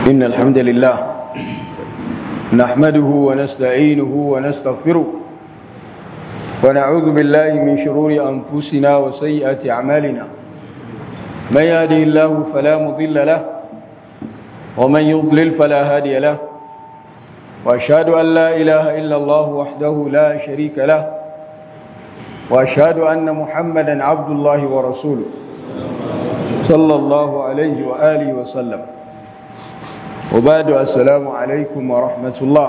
إن الحمد لله نحمده ونستعينه ونستغفره ونعوذ بالله من شرور أنفسنا وسيئات أعمالنا من يهدي الله فلا مضل له ومن يضلل فلا هادي له وأشهد أن لا إله إلا الله وحده لا شريك له وأشهد أن محمدا عبد الله ورسوله صلى الله عليه وآله وسلم وبعد السلام عليكم ورحمة الله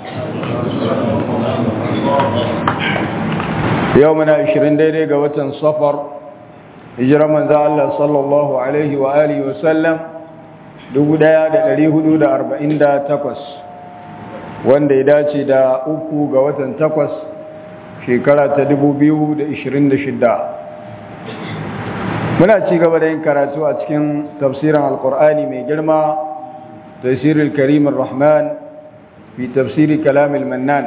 يومنا عشرين ديري قوة صفر هجرة من ذا الله صلى الله عليه وآله وسلم dubu ɗaya da ɗari hudu da arba'in da takwas wanda ya dace da uku ga watan takwas shekara ta dubu biyu da ishirin da shidda muna ci gaba da yin karatu a cikin tafsirin alkur'ani mai girma tafsirin karimin rahman fi tafsiri kalamil mannan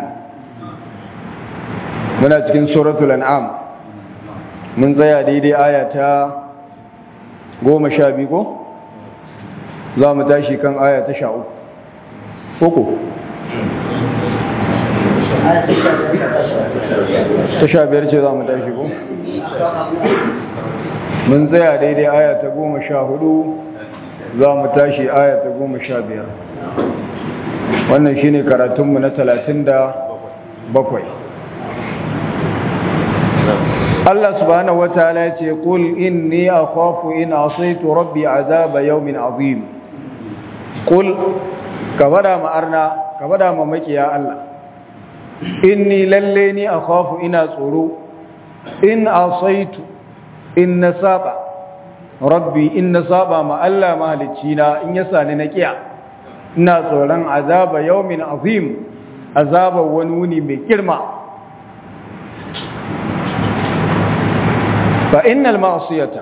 muna cikin suratul an'am mun tsaya daidai aya ta goma sha biyu ko za mu tashi kan aya ta sha uku uku ta sha biyar ce za mu tashi ko mun tsaya daidai aya ta goma sha hudu za mu tashi aya ta goma sha biyar wannan shi ne karatunmu na talatin da bakwai Allah subhanahu wa ta'ala ya ce qul inni akhafu in asaitu rabbi azaba yawmin azim qul ka bada ma arna ka bada ma makiya Allah inni lalle ni akhafu ina tsoro in asaitu in nasaba rabbi in nasaba ma Allah mahalicci na in ya sani na kiya ina tsoron azaba yawmin azim azaba wani wuni mai girma fa innal ma'siyata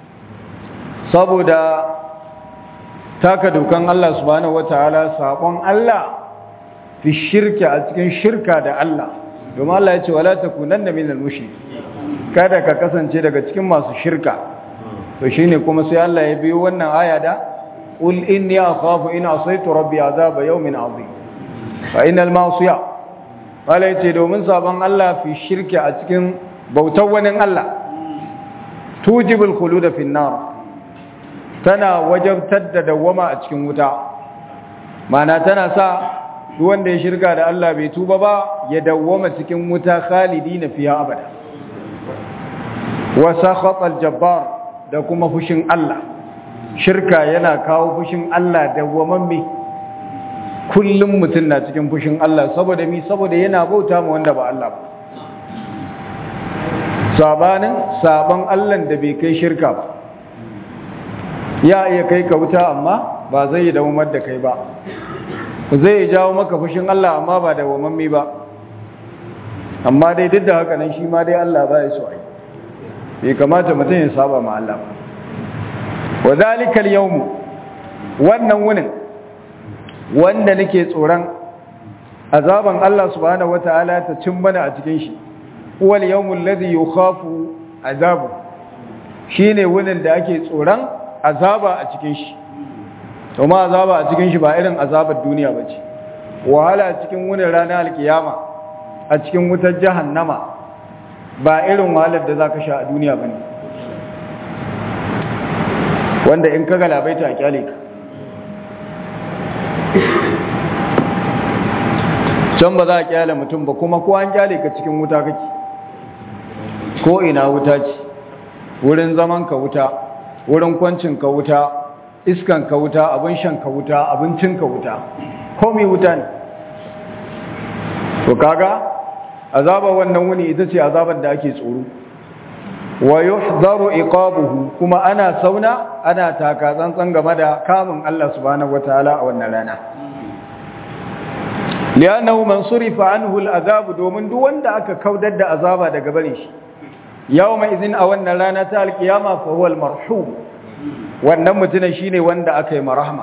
saboda taka dukan Allah subhanahu wataala sabon Allah fi shirka a cikin shirka da Allah domin Allah ya ce wala takunanna minal mushrik kada ka kasance daga cikin masu shirka to shine kuma sai Allah ya biyo wannan aya da qul inni akhafu in asaitu rabbi azaba yawmin azim fa innal ma'siya wala yace domin sabon Allah fi shirka a cikin bautar wani Allah tujibul khulud fi nar tana wajabtar da dawama a cikin wuta mana tana sa duk wanda ya shirka da Allah bai tuba ba ya dawwama cikin wuta khalidina fiha abada wa sakhata al-jabbar da kuma fushin Allah shirka yana kawo fushin Allah dawwamamme kullum mutum na cikin fushin Allah saboda mi saboda yana bauta ma wanda ba Allah ba sabanin saban Allah da bai kai shirka ba ya iya kai ka wuta amma ba zai yi dawamar da kai ba zai jawo maka fushin Allah amma ba da wamammi ba amma dai duk da haka nan shi ma dai Allah ba ya so ai bai kamata mutum ya saba ma Allah wa zalikal yawm wannan wunin wanda nake tsoron azaban Allah subhanahu wataala ta cin mana a cikin shi huwal yawmul ladhi yukhafu azabu shine wunin da ake tsoron azaba a cikin shi to ma azaba a cikin shi ba irin azabar duniya ba ce wahala a cikin wunin ranar alkiyama a cikin wutar jahannama ba irin wahalar da za ka sha a duniya ba ne wanda in ka galabaita a kyale ka can ba za a kyale mutum ba kuma ko an kyale ka cikin wuta kake ko ina wuta ce wurin zaman ka wuta wurin kwancin ka wuta iskan ka wuta abin shan ka wuta abincin ka wuta komai wuta ne to kaga azaba wannan wuni ita ce azabar da ake tsoro wa yuhdaru iqabuhu kuma ana sauna ana taka tsantsan game da kamun Allah subhanahu wataala a wannan rana li'annahu man surifa anhu al'azab domin duk wanda aka kaudar da azaba daga bare shi yawma idhin a wannan rana ta alqiyama fa huwa al-marhum wannan mutumin shine wanda aka yi marahma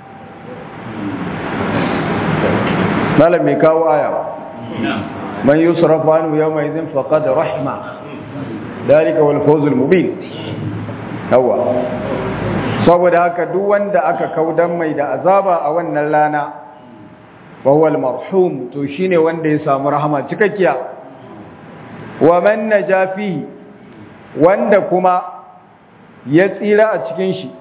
malam mai kawo aya man yusrafu anhu yawma idhin faqad rahma dalika wal fawz al mubin yawa saboda haka duk wanda aka kaudan mai da azaba a wannan rana wawal marhum to shine wanda ya samu rahama cikakkiya wa man najafi wanda kuma ya tsira a cikin shi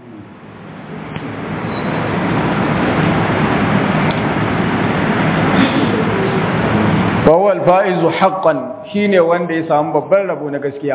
wawal fa'izu haqqan shine wanda ya samu babban rabo na gaskiya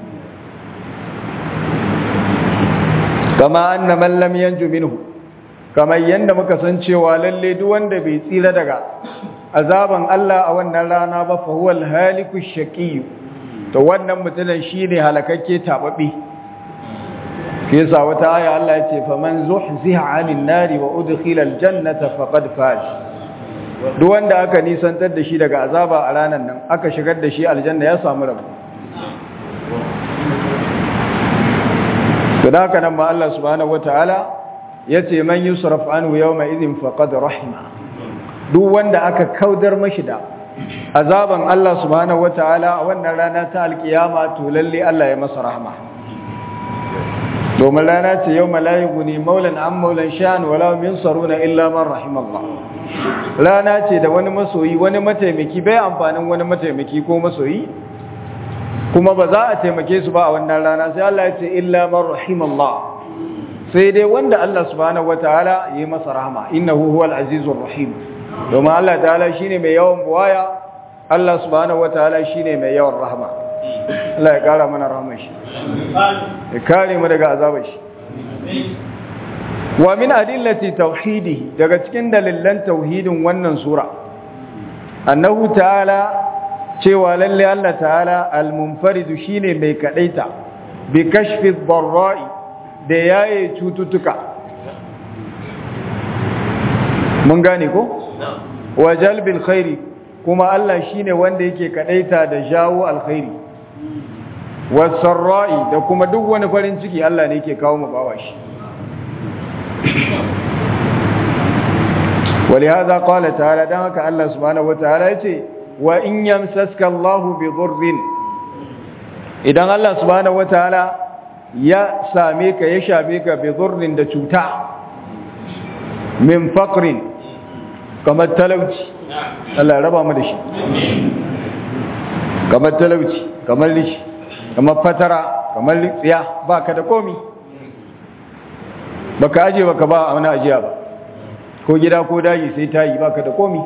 kama anna man lam yanju minhu kamar yanda muka san cewa lalle duk wanda bai tsira daga azaban Allah a wannan rana ba fa huwa al-haliku shaqi to wannan mutumin shine halakakke tababbe yasa wata aya Allah ya ce faman zuhziha 'anil nari wa udkhila al-jannata faqad faz duk wanda aka nisantar da shi daga azaba a ranan nan aka shigar da shi aljanna ya samu rabo da haka nan ma Allah subhanahu wataala yace man yusraf anhu yawma idhin faqad rahima duk wanda aka kaudar mashi da azaban Allah subhanahu wataala a wannan rana ta alkiyama to lalle Allah ya masa rahma domin rana ce yawma la yughni maulan an maulan sha'an wala yunsaruna illa man rahimallah rana ce da wani masoyi wani mataimaki bai amfanin wani mataimaki ko masoyi kuma ba za a taimake su ba a wannan rana sai Allah ya ce illa man rahimallah sai dai wanda Allah subhanahu wataala yi masa rahama innahu huwal azizur rahim domin Allah ta'ala shine mai yawan buwaya Allah subhanahu wataala shine mai yawan rahama Allah ya kara mana rahama shi ya kare mu daga azabar shi wa min adillati tauhidihi daga cikin dalilan tauhidin wannan sura annahu ta'ala cewa lalle Allah ta'ala al-munfaridu shine mai kadaita bi kashfi dharra'i da yaye cututtuka mun gane ko wa jalbil khairi kuma Allah shine wanda yake kadaita da jawo alkhairi wasarra'i da kuma duk wani farin ciki Allah ne yake kawo mu bawa shi ولهذا قال تعالى دعك الله سبحانه وتعالى يتي وإن يمسسك الله بضر إذن الله سبحانه وتعالى يا ساميك يشابيك بضر دچوتا من فقر كما التلوج الله ربا مدشي كما التلوج كما اللش كما فترة كما اللسيا باك دقومي baka aje baka ba wani ajiya ba ko gida ko daji sai ta yi baka da komi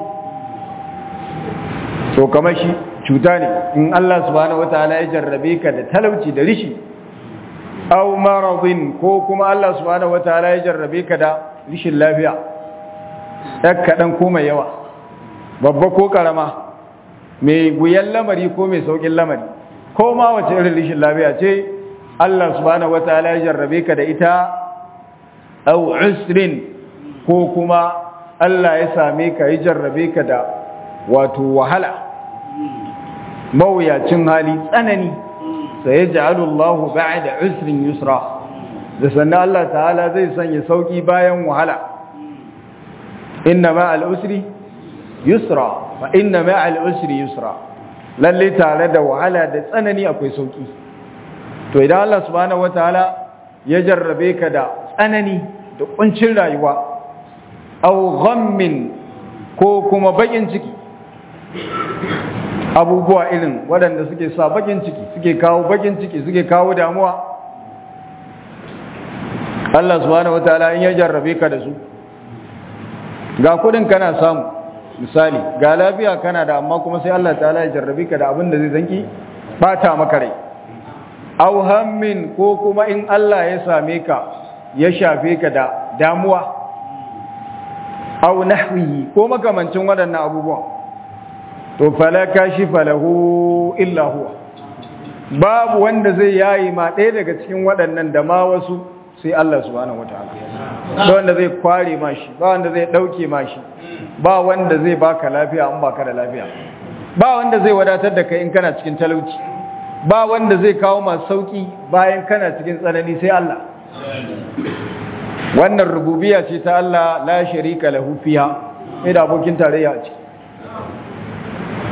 to kamar shi cuta ne in Allah subhanahu wataala ya jarrabe ka da talauci da rishi aw maradin ko kuma Allah subhanahu wataala ya jarrabe ka da rishin lafiya ɗan kaɗan ko mai yawa babba ko ƙarama mai wuyan lamari ko mai sauƙin lamari ko ma wace irin rishin lafiya ce Allah subhanahu wataala ya jarrabe ka da ita aw usrin ko kuma Allah ya same ka ya jarrabe ka da wato wahala mawuyacin hali tsanani sai ya ja'alu Allah ba'da usrin yusra da sannan Allah ta'ala zai sanya sauki bayan wahala inna ma'al usri yusra fa inna ma'al usri yusra lalle tare da wahala da tsanani akwai sauki to idan Allah subhanahu wataala ya jarrabe ka da tsanani da kuncin rayuwa au ghammin ko kuma bakin ciki abubuwa irin waɗanda suke sa bakin ciki suke kawo bakin ciki suke kawo damuwa Allah subhanahu wataala in ya jarrabe ka da su ga kudin kana samu misali ga lafiya kana da amma kuma sai Allah ta'ala ya jarrabe ka da abin da zai zanki bata maka rai au hammin ko kuma in Allah ya same ka ya shafe ka da damuwa au nahwihi ko makamancin waɗannan abubuwan to fala kashifa lahu illa huwa babu wanda zai yayi ma ɗaya daga cikin waɗannan da ma wasu sai Allah subhanahu wataala ba wanda zai kware ma shi ba wanda zai dauke ma shi ba wanda zai baka lafiya in baka da lafiya ba wanda zai wadatar da kai in kana cikin talauci ba wanda zai kawo ma sauki bayan kana cikin tsanani sai Allah wannan rububiya ce ta Allah la sharika lahu fiha sai da abokin tarayya a ciki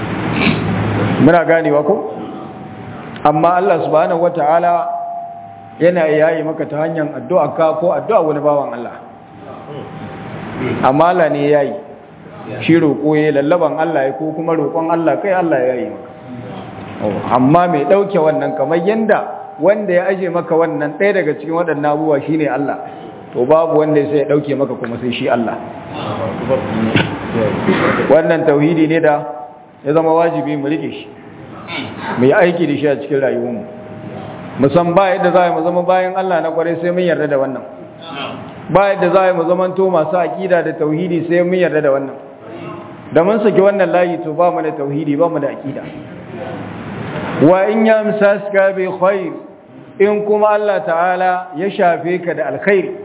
muna ganewa ko amma Allah subhanahu wataala yana yayi maka ta hanyar addu'a ka ko addu'a wani bawan Allah amma Allah ne yayi shi roƙo ya lallaban Allah ya ko kuma roƙon Allah kai Allah ya yi maka amma mai ɗauke wannan kamar yanda wanda ya aje maka wannan ɗaya daga cikin waɗannan abubuwa shine Allah to babu wanda sai ya ɗauke maka kuma sai shi Allah wannan tauhidi ne da ya zama wajibi mu rike shi mu yi aiki da shi a cikin rayuwarmu musan ba yadda za mu zama bayan Allah na kwarai sai mun yarda da wannan ba yadda za mu zama to masu aƙida da tauhidi sai mun yarda da wannan da mun saki wannan layi to ba mu da tauhidi ba mu da aƙida wa in yamsaska bi khair in kuma Allah ta'ala ya shafe ka da alkhairi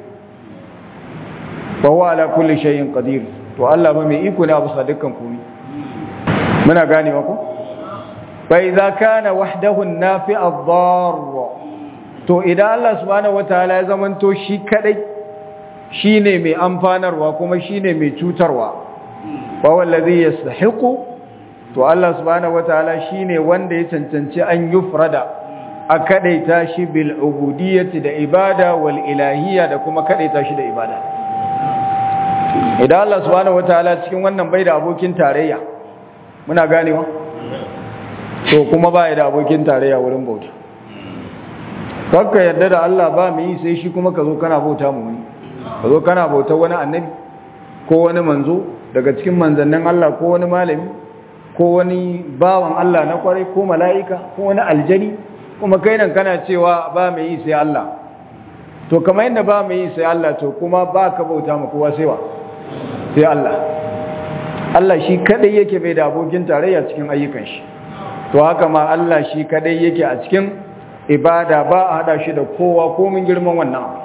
fa huwa ala kulli shay'in qadir to Allah ba mai iko ne abu sa dukkan komai muna gane ku fa idza kana wahdahu an-nafi' ad-dar to idan Allah subhanahu wataala ya zamanto shi kadai shine mai amfanarwa kuma shine mai cutarwa fa wallazi yastahiqu to Allah subhanahu wataala shine wanda ya cancanci an yufrada a kadaita shi bil ubudiyyati da ibada wal ilahiyya da kuma kadaita shi da ibada idan Allah subhanahu wataala cikin wannan bai da abokin tarayya muna ganewa to kuma bai da abokin tarayya wurin bauta kakka yadda da Allah ba mu yi sai shi kuma ka zo kana bauta mu wani ka zo kana bauta wani annabi ko wani manzo daga cikin manzannin Allah ko wani malami ko wani bawan Allah na kwarai ko mala'ika ko wani aljani kuma kai nan kana cewa ba mai yi sai Allah to kamar yadda ba mai yi sai Allah to kuma ba ka bauta ma kowa sai wa sai Allah Allah shi kadai yake bai da abokin tarayya cikin ayyukan shi to haka ma Allah shi kadai yake a cikin ibada ba a hada shi da kowa ko mun girman wannan abu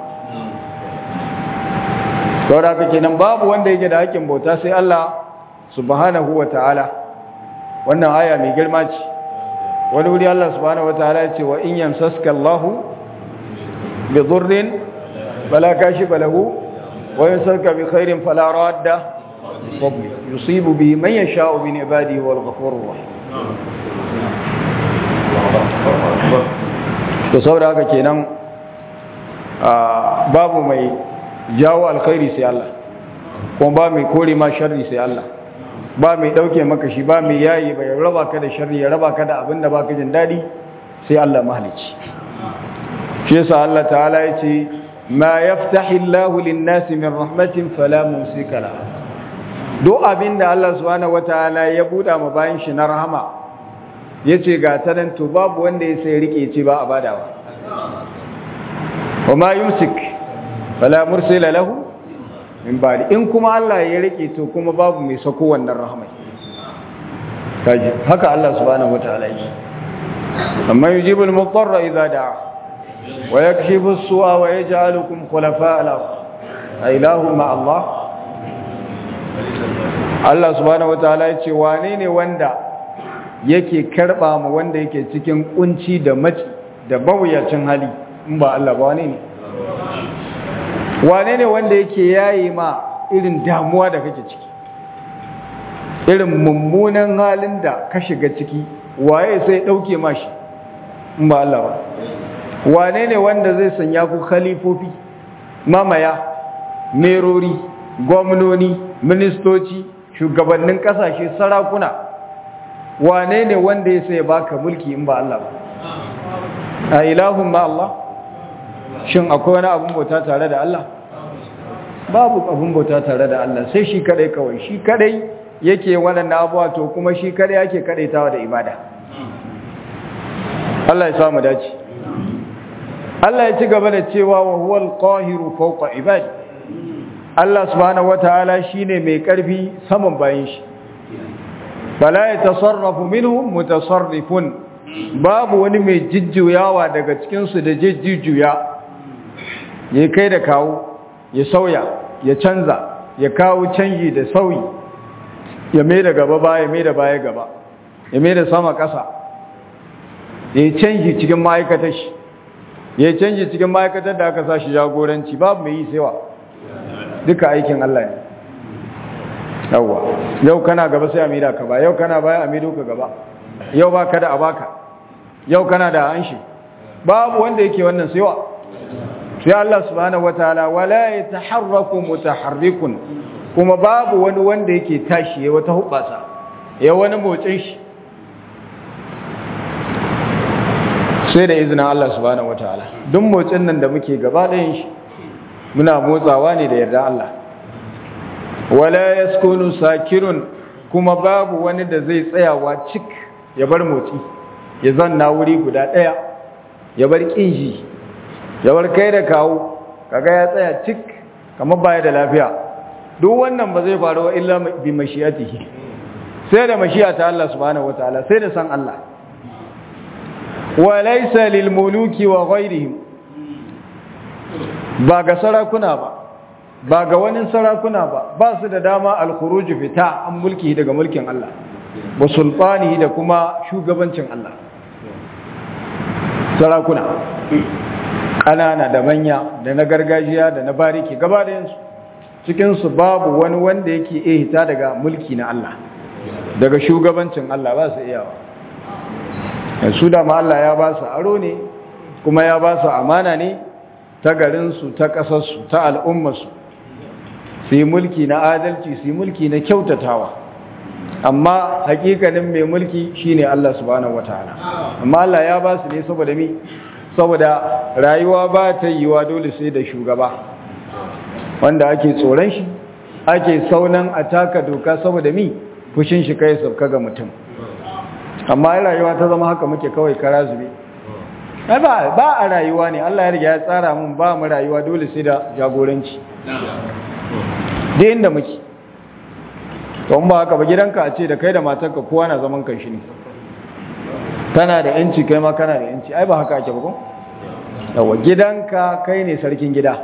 saboda haka kenan babu wanda yake da hakkin bauta sai Allah subhanahu wa ta'ala wannan aya mai girma ce wani wuri Allah subhanahu wa ta'ala ya ce wa in yamsaska Allahu bi dhurrin fala kashifa lahu wa yamsaka bi khairin fala radda fadli yusibu bihi man yasha'u min ibadihi wal ghafurur rahim to saboda haka kenan babu mai jawo alkhairi sai Allah kuma ba mai kore ma sharri sai Allah ba mai dauke maka shi ba mai yayi bai raba ka da sharri ya raba ka da abin da baka jin dadi sai Allah mahalici shi yasa Allah ta'ala yace ma yaftahi Allahu lin-nasi min rahmatin fala mumsika la do abin da Allah subhanahu wataala ya buda ma bayan shi na rahama yace ga tanan to babu wanda ya sai rike ce ba a badawa wa ma yumsik fala mursila lahu min ba'di in kuma Allah ya rike to kuma babu mai sako wannan rahmai kaji haka Allah subhanahu wataala yake amma yujibul mudarra idza da'a wa yakshifu as-su'a wa yaj'alukum khulafa' al-ard ilahu ma Allah Allah subhanahu wataala yace wane ne wanda yake karba mu wanda yake cikin kunci da maci da bawuyacin hali in ba Allah ba wane ne wane ne wanda yake yayi ma irin damuwa da kake ciki irin mummunan halin da ka shiga ciki waye sai dauke mashi in ba Allah ba wane ne wanda zai sanya ku khalifofi mamaya merori gwamnoni ministoci shugabannin kasashe sarakuna wane ne wanda ya sai baka mulki in ba Allah ba a ilahun ma Allah shin akwai wani abun bauta tare da Allah babu abun bauta tare da Allah sai shi kadai kawai shi kadai yake waɗannan abuwa to kuma shi kadai yake kadaitawa da ibada Allah ya samu dace Allah ya ci gaba da cewa wa huwal qahiru fawqa ibadi Allah subhanahu wataala shine mai karfi saman bayin shi fala yatasarrafu minhum mutasarrifun babu wani mai jijjuyawa daga cikin su da jijjuya ya kai da kawo ya sauya ya canza ya kawo canji da sauyi ya mai da gaba baya mai da baya gaba ya mai da sama ƙasa ya canji cikin ma'aikatar shi ya canji cikin ma'aikatar da aka sa shi jagoranci babu mai yi sewa duka aikin Allah ne yawwa yau kana gaba sai a mida ka ba yau kana baya a mido ka gaba yau ba ka da a baka yau kana da an shi babu wanda yake wannan sewa sai Allah subhanahu wataala wala yataharraku mutaharrikun kuma babu wani wanda yake tashi ya wata hubbasa ya wani motsin shi sai da izinin Allah subhanahu wataala duk motsin nan da muke gaba ɗayan shi muna motsawa ne da yarda Allah wala yaskunu sakirun kuma babu wani da zai tsayawa cik ya bar motsi ya zanna wuri guda ɗaya ya bar ƙinji ya bar kai da kawo kaga ya tsaya cik kamar baya da lafiya duk wannan ba zai faru illa bi mashiyatihi sai da mashiya ta Allah subhanahu wataala sai da san Allah wa laysa lil muluki wa ghayrihim ba ga sarakuna ba ba ga wani sarakuna ba ba su da dama al-khuruj fita an mulki daga mulkin Allah wa sultanihi da kuma shugabancin Allah sarakuna ƙanana da manya da na gargajiya da na bariki gaba da yansu cikinsu babu wani wanda yake iya hita daga mulki na Allah daga shugabancin Allah ba su iyawa su da ma Allah ya ba su aro ne kuma ya ba su amana ne ta garinsu ta ƙasarsu ta al'ummarsu su yi mulki na adalci su yi mulki na kyautatawa amma hakikanin mai mulki shine Allah subhanahu wataala amma Allah ya ba su ne saboda mi saboda rayuwa ba ta yiwa dole sai da shugaba wanda ake tsoron shi ake saunan a taka doka saboda mi fushin shi kai sauka ga mutum amma rayuwa ta zama haka muke kawai kara zube ba ba a rayuwa ne Allah ya riga ya tsara mun ba mu rayuwa dole sai da jagoranci da inda muke to ba haka ba gidanka a ce da kai da matarka kowa na zaman kan shi ne kana da yanci kai ma kana da yanci ai ba haka ake ba ko yawa gidanka kai ne sarkin gida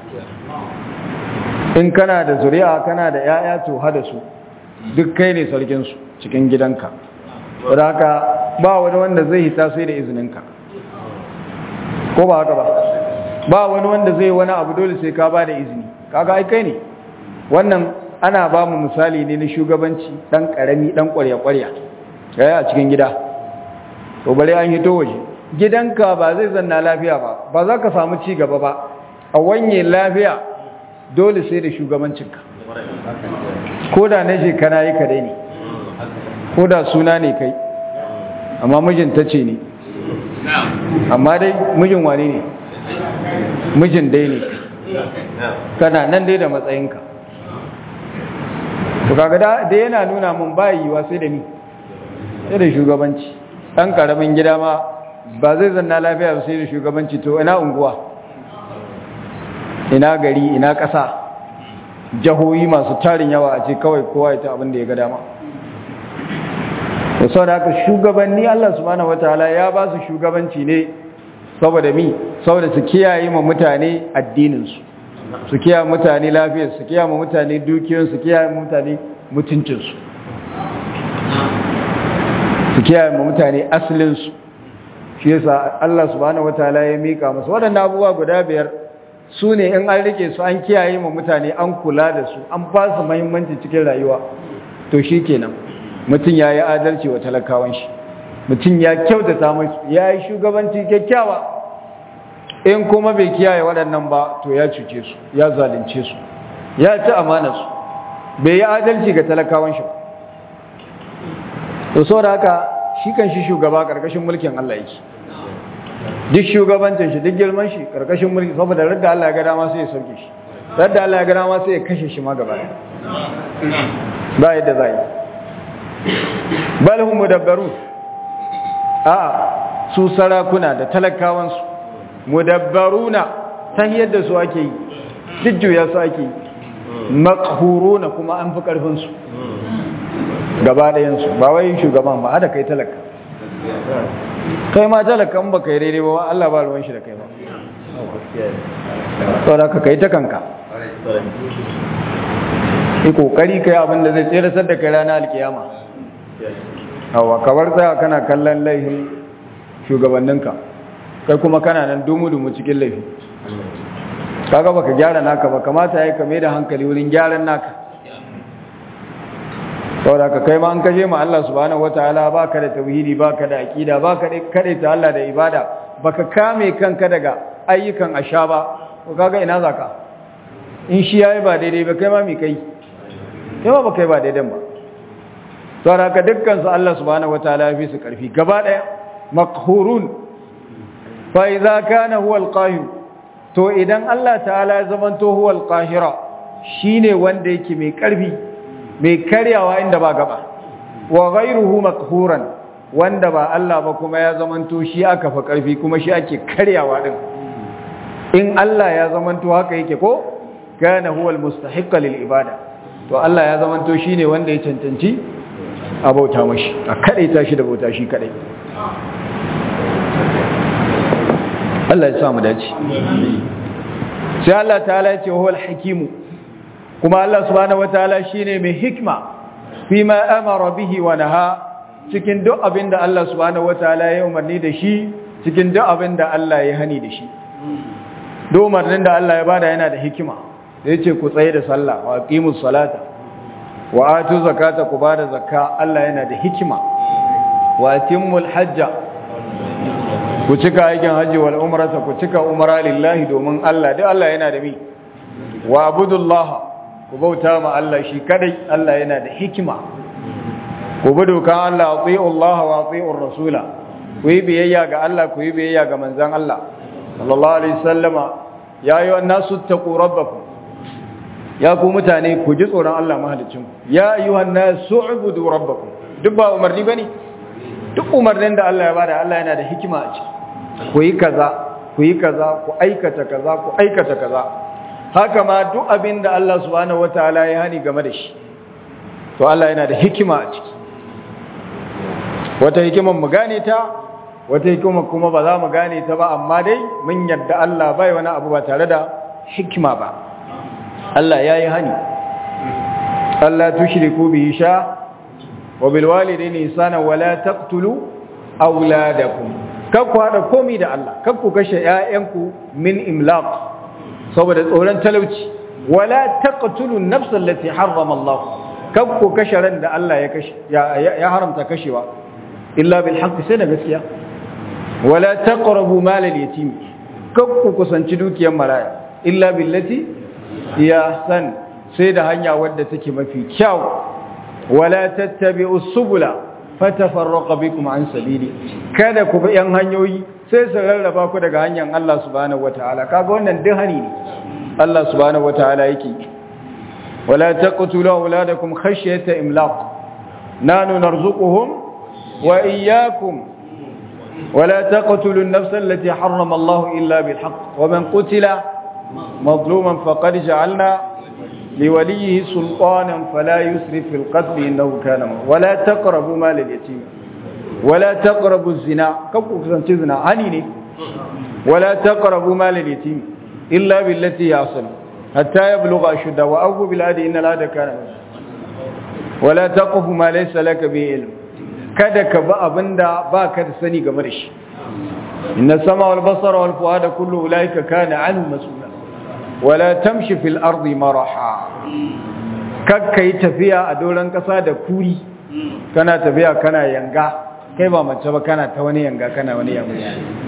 in kana da zuri'a kana da yaya to hada su duk kai ne sarkin su cikin gidanka saboda haka ba wani wanda zai hita sai da izininka ko ba haka ba ba wani wanda zai wani abu dole sai ka ba da izini kaga ai kai ne wannan ana ba mu misali ne na shugabanci dan karami dan kwarya-kwarya yayi a cikin gida to bare an hito waje gidanka ba zai zanna lafiya ba ba za ka samu ci gaba ba a wanye lafiya dole sai da shugabancinka ko da na je kana yi kadai ne ko da suna ne kai amma mijin ta ce ne amma dai mijin wane ne mijin dai ne kana nan dai da matsayinka to kaga da yana nuna mun ba yiwa sai da ni sai da shugabanci dan karamin gida ma ba zai zanna lafiya ba sai da shugabanci to ina unguwa ina gari ina ƙasa jahohi masu tarin yawa a ce kawai kowa ya ta abin da ya ga dama da sau da haka shugabanni Allah subhanahu wataala ya ba su shugabanci ne saboda mi saboda su kiyaye ma mutane addininsu su kiyaye mutane lafiyar su kiyaye mutane dukiyar su kiyaye mutane mutuncinsu su kiyaye mutane asalinsu shi yasa Allah subhanahu wataala ya mika musu waɗannan abubuwa guda biyar su ne in an rike su an kiyaye ma mutane an kula da su an ba su muhimmanci cikin rayuwa to shi kenan mutum ya yi adalci wa talakawan shi mutum ya kyautata musu ya yi shugabanci kyakkyawa in kuma bai kiyaye waɗannan ba to ya cuce su ya zalunce su ya ci amana su bai yi adalci ga talakawan shi to sau da haka shi kan shi shugaba ƙarƙashin mulkin Allah yake duk shugabancin shi duk girman shi ƙarƙashin mulki saboda radda Allah ya ga dama sai ya sauke shi radda Allah ya ga dama sai ya kashe shi ma gaba ba yadda za yi bal hum mudabbaru a su sarakuna da talakawansu mudabbaruna tahiyar da su ake yi jujjuya su ake yi makhuruna kuma an fi karfin su gaba ɗayan su ba wai shugaban ba hada kai talaka kai ma talakan ba kai daidai ba Allah ba ruwan shi da kai ba saboda ka kai ta kanka yi kokari kai abin da zai tsere da kai ranar alkiyama hawa kawar tsaya kana kallon laifin shugabanninka kai kuma kana nan dumu-dumu cikin laifi kaga baka gyara naka ba kamata ya kame da hankali wurin gyaran naka saboda ka kai ma an kashe ma Allah subhanahu wataala baka da tauhidi baka da aqida baka da kare ta Allah da ibada baka kame kanka daga ayyukan asha ba ko kaga ina zaka in shi yayi ba daidai ba kai ma mi kai kai ma ba kai ba daidan ba to haka dukkan su Allah subhanahu wataala ya fi su karfi gaba daya maqhurun fa idza kana huwa alqahir to idan Allah ta'ala ya zamanto huwa alqahira shine wanda yake mai karfi mai karyawa inda ba gaba wa ghayruhu maqhuran wanda ba Allah ba kuma ya zamanto shi aka fa karfi kuma shi ake karyawa din in Allah ya zamanto haka yake ko kana huwa almustahiq lil ibada to Allah ya zamanto shine wanda ya cancanci a bauta mashi a kadaita shi da bauta shi kadai Allah ya sa mu dace sai Allah ta'ala ya ce huwal hakimu kuma Allah subhanahu wataala shine mai hikma fima amara bihi wa naha cikin duk abinda Allah subhanahu wataala ya umarni da shi cikin duk abinda Allah ya hani da shi duk umarnin da Allah ya bada yana da hikima da yace ku tsaye da sallah wa aqimus salata wa atu zakata ku bada zakka Allah yana da hikima wa atimmul hajja ku cika aikin hajji wal umrata ku cika umra lillahi domin Allah duk Allah yana da mi wa abudullaha ku bauta ma Allah shi kadai Allah yana da hikima ku bi dokan Allah ati'u Allah wa ati'u rasula ku yi biyayya ga Allah ku yi biyayya ga manzon Allah sallallahu alaihi wasallama ya ayyuhan nasu taqu rabbakum ya ku mutane ku ji tsoron Allah mahalicin ya ayyuhan nasu ubudu rabbakum duk ba umarni bane duk umarnin da Allah ya bada Allah yana da hikima a ciki ku yi kaza ku yi kaza ku aikata kaza ku aikata kaza haka ma duk abin da Allah subhanahu wataala ya hani game da shi to Allah yana da hikima a ciki wata hikimar mu gane ta wata hikimar kuma ba za mu gane ta ba amma dai mun yarda Allah bai wani abu ba tare da hikima ba Allah yayi hani Allah tushriku bihi sha wa bil walidayni ihsana wa la taqtulu auladakum kakku haɗa komi da Allah kakku kashe ‘ya'yanku min imlaq saboda tsoron talauci wala taqtulun nafsan lati harrama Allah kakku kashe ran da Allah ya kashe ya haramta kashewa illa bil haqqi sai da gaskiya wala taqrabu mal al yatim kakku kusanci dukiyar maraya illa billati ya san sai da hanya wadda take mafi kyau wala tattabi'us subula fatafarraqa bikum an sabili kada ku bi yan hanyoyi sai su rarraba ku daga hanyar Allah subhanahu wataala kaga wannan dihani ne Allah subhanahu wataala yake wala taqtulu auladakum khashyata imlaq nanu narzuquhum wa iyyakum wala taqtulu an-nafsa allati harrama Allah illa bil haqq wa man qutila mazluman faqad ja'alna لوليه سلطانا فلا يسرف في القتل إنه كان ولا تقربوا مال اليتيم ولا تقربوا الزنا كبكو كسانتي زنا هني ولا تقربوا مال اليتيم إلا بالتي يصل حتى يبلغ أشده وأوفوا بالعهد إن العهد كان ولا تقف ما ليس لك به علم kada ka ba abinda ba ka da sani game da shi inna sama wal basara wal fuada kullu ulaika kana anhu mas'ula wala tamshi fil ardi maraha kakka yi tafiya a doron kasa da kuri kana tafiya kana yanga kai ba mace ba kana ta wani yanga kana wani yanga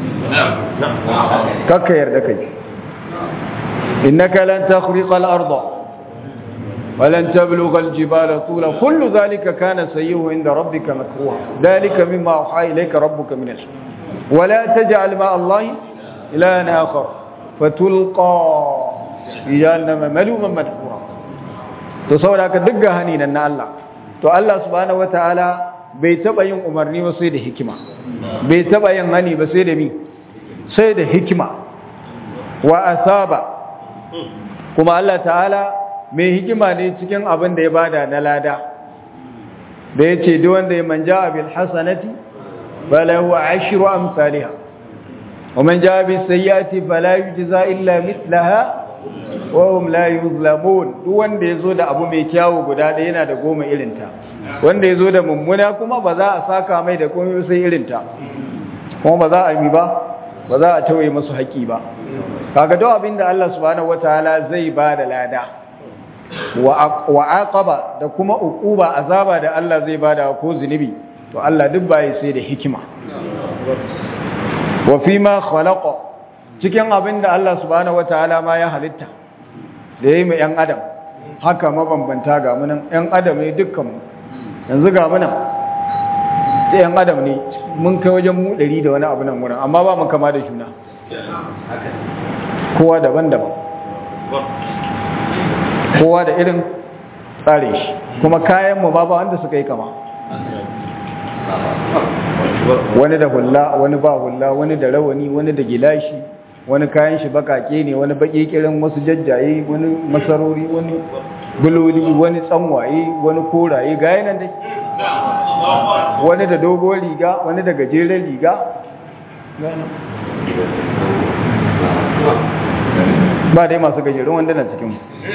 kakka yarda kai innaka lan takhriqa al arda ولن تبلغ الجبال طولا كل ذلك كان سيئه عند ربك مكروها ذلك مما أوحى إليك ربك من الشيء ولا تجعل مع الله إلها آخر فتلقى jahannama maluman madhura to saboda haka duk gahani nan na Allah to Allah subhanahu wataala bai taba yin umarni ba sai da hikima bai taba yin hani ba sai da mi sai da hikima wa asaba kuma Allah ta'ala mai hikima ne cikin abin da ya bada na lada da yace duk wanda ya manja bil hasanati falahu ashru amsalha ومن جاء بالسيئات فلا يجزى إلا مثلها wahum la yuzlamun duk wanda yazo da abu mai kyawu guda da yana da goma irinta wanda yazo da mummuna kuma ba za a saka mai da komai sai irinta kuma ba za a yi ba ba za a tawaye musu haƙi ba kaga duk abin da Allah subhanahu wataala zai ba da lada wa aqaba da kuma uquba azaba da Allah zai bada ko zunubi to Allah duk bai sai da hikima wa fi ma khalaqa cikin abin da Allah subhanahu wataala ma ya halitta da yayi mu yan adam haka mabambanta ga munan yan adam ne dukkan mu yanzu ga munan da yan adam ne mun kai wajen mu 100 da wani abu nan wurin amma ba mu kama da juna kowa daban-daban kowa da irin tsarin shi kuma kayan mu ba ba wanda suka yi kama wani da hulla wani ba hulla wani da rawani wani da gilashi wani kayan shi bakake ne wani baki kirin wasu jajjaye wani masarori wani buloli wani tsanwaye wani koraye ga yanan dai wani da dogon riga wani da gajeren riga ba dai masu gajerun wanda na cikin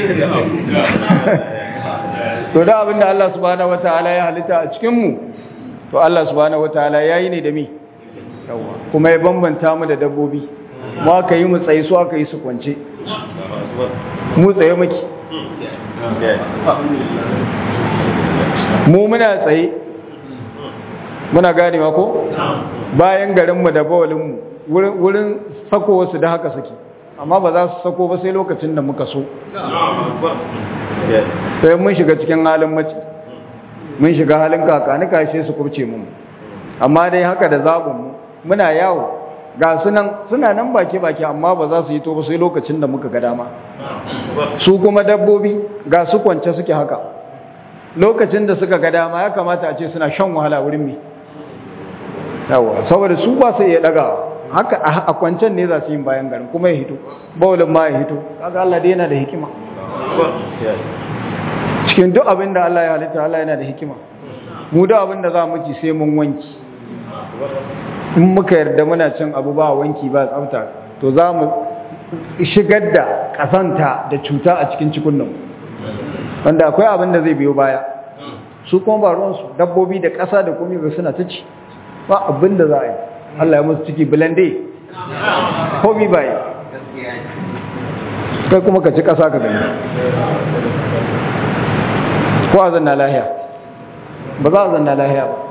to da abinda Allah subhanahu wataala ya halitta a cikin mu to Allah subhanahu wataala yayi ne da mi kuma ya bambanta mu da dabbobi mu aka yi mu tsaye su aka yi su kwance mu tsaye muke mu muna tsaye muna gane ma ko bayan garinmu da bawalinmu wurin sako wasu da haka suke amma ba za su sako ba sai lokacin da muka so sai mun shiga cikin halin mace mun shiga halin kakani kashe su kubce mu amma dai haka da zaɓinmu muna yawo ga sunan suna nan baki-baki amma ba za su yi to ba sai lokacin da muka ga dama su kuma dabbobi ga su kwance suke haka lokacin da suka ga dama ya kamata a ce suna shan wahala wurin mi yawa saboda su ba su iya daga haka a kwancen ne za su yi bayan garin kuma ya hito baulin ma ya hito kaga Allah dai yana da hikima cikin duk abin da Allah ya halitta Allah yana da hikima mu da abin da za mu ci sai mun wanki in muka yarda muna cin abu ba wanki ba tsafta to za mu shigar da kasanta da cuta a cikin cikunnan wanda akwai abin da zai biyo baya su kuma ba ruwansu dabbobi da ƙasa da komi ba suna ta ci ba abin da za a yi Allah ya musu ciki bilande komi ba yi kai kuma ka ci ƙasa ka gani ko a zanna lahiya ba za a zanna lahiya ba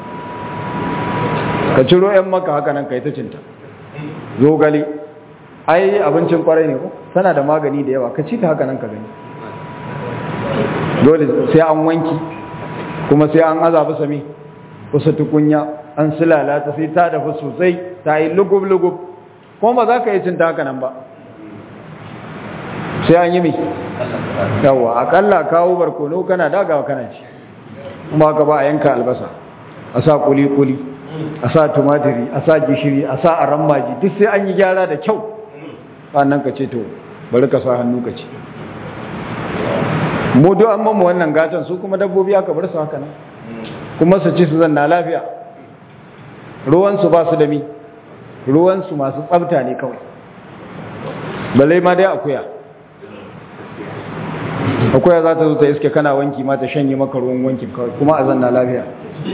ka ciro 'yan maka haka nan ka yi ta cinta zogale ai abincin kwarai ne ko tana da magani da yawa ka ci ta haka nan ka gani dole sai an wanki kuma sai an azaba sami kusa tukunya an silala ta sai ta dafa sosai ta yi lugub-lugub kuma ba za ka yi cinta haka nan ba sai an yi mai yawa akalla kawo barkono kana dagawa kana ci kuma ka ba a yanka albasa a sa kuli-kuli a sa tumatiri a sa gishiri a sa aran maji duk sai an yi gyara da kyau sannan ka ce to bari ka sa hannu ka ce mu duk an mamu wannan gatan su kuma dabbobi aka bar su haka nan kuma su ci su zanna lafiya ruwansu ba su da mi ruwansu masu tsabta ne kawai balai ma dai akuya akuya za ta zo ta iske kana wanki ma ta shanye maka ruwan wanki kawai kuma a zanna lafiya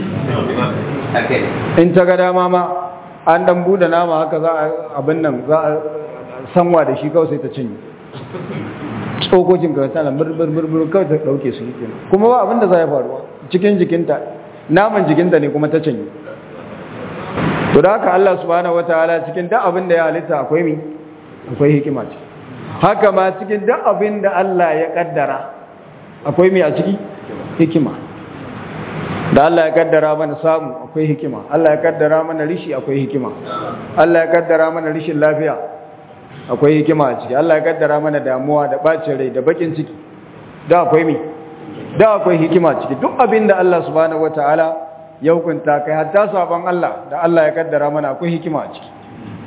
in ta ga dama ma an dan bude nama haka za a abin nan za a sanwa da shi kawai sai ta cinye tsokokin ka tana murmurmur kawai ta dauke su yake kuma ba abin da za ya faruwa cikin jikinta naman jikinta ne kuma ta cinye to da haka Allah subhanahu wataala cikin duk abin da ya halitta akwai mi akwai hikima ce haka ma cikin duk abin da Allah ya kaddara akwai mi a ciki hikima da Allah ya kaddara mana samu akwai hikima Allah ya kaddara mana rishi akwai hikima Allah ya kaddara mana rishin lafiya akwai hikima a ciki Allah ya kaddara mana damuwa da bacin rai da bakin ciki da akwai mi da akwai hikima ciki duk abin da Allah subhanahu wataala ya hukunta kai hatta sabon Allah da Allah ya kaddara mana akwai hikima a ciki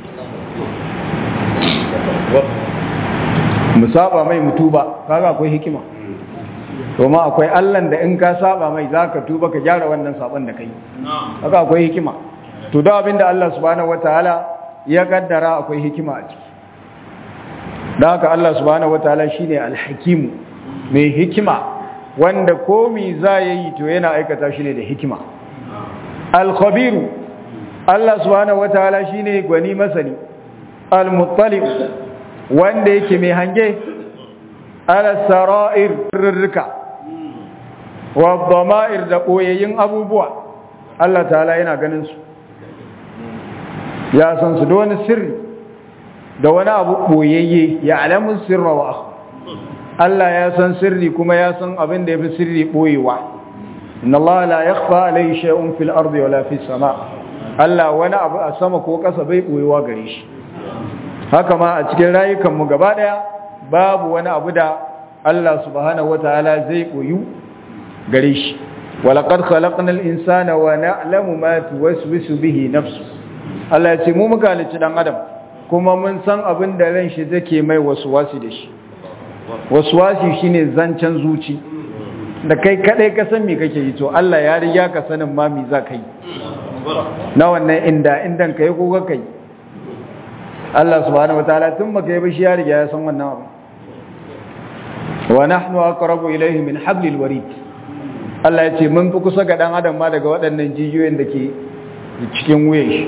mu saba mai mutuba kaga akwai hikima domin akwai allan da in ka saba mai za ka tuba ka gyara wannan sabon da kai haka akwai hikima to da abin da Allah subhanahu wataala ya kaddara akwai hikima a ciki da haka Allah subhanahu wataala shine alhakimu mai hikima wanda komi za ya yi to yana aikata shi ne da hikima alkhabiru Allah subhanahu wataala shine gwani masani almuttalib wanda yake mai hange ala sara'ir rirrika wa dhama'ir da koyayyin abubuwa Allah ta'ala yana ganin su ya san su da wani sirri da wani abu boyayye ya alamun sirra wa akhfa Allah ya san sirri kuma ya san abin da yafi sirri boyewa inna Allah la yakhfa alayhi shay'un fil ardi wala fis sama Allah wani abu a sama ko ƙasa bai boyewa gare shi haka ma a cikin rayukan mu gaba daya babu wani abu da Allah subhanahu wataala zai boyu gare shi walaqad khalaqnal insana wa na'lamu ma tuwaswisu bihi nafsu Allah ya ce mu muka halicci dan adam kuma mun san abin da ran shi take mai waswasi da shi waswasi shine zancen zuci da kai kadai ka san me kake yi to Allah ya riga ka sanin ma me za ka yi na wannan inda indan kai ko ka kai Allah subhanahu wataala tun baka yi ba shi ya riga ya san wannan abu wa nahnu aqrabu ilayhi min hablil warid Allah ya ce mun fi kusa ga dan adam ma daga waɗannan jijiyoyin da ke cikin wuyan shi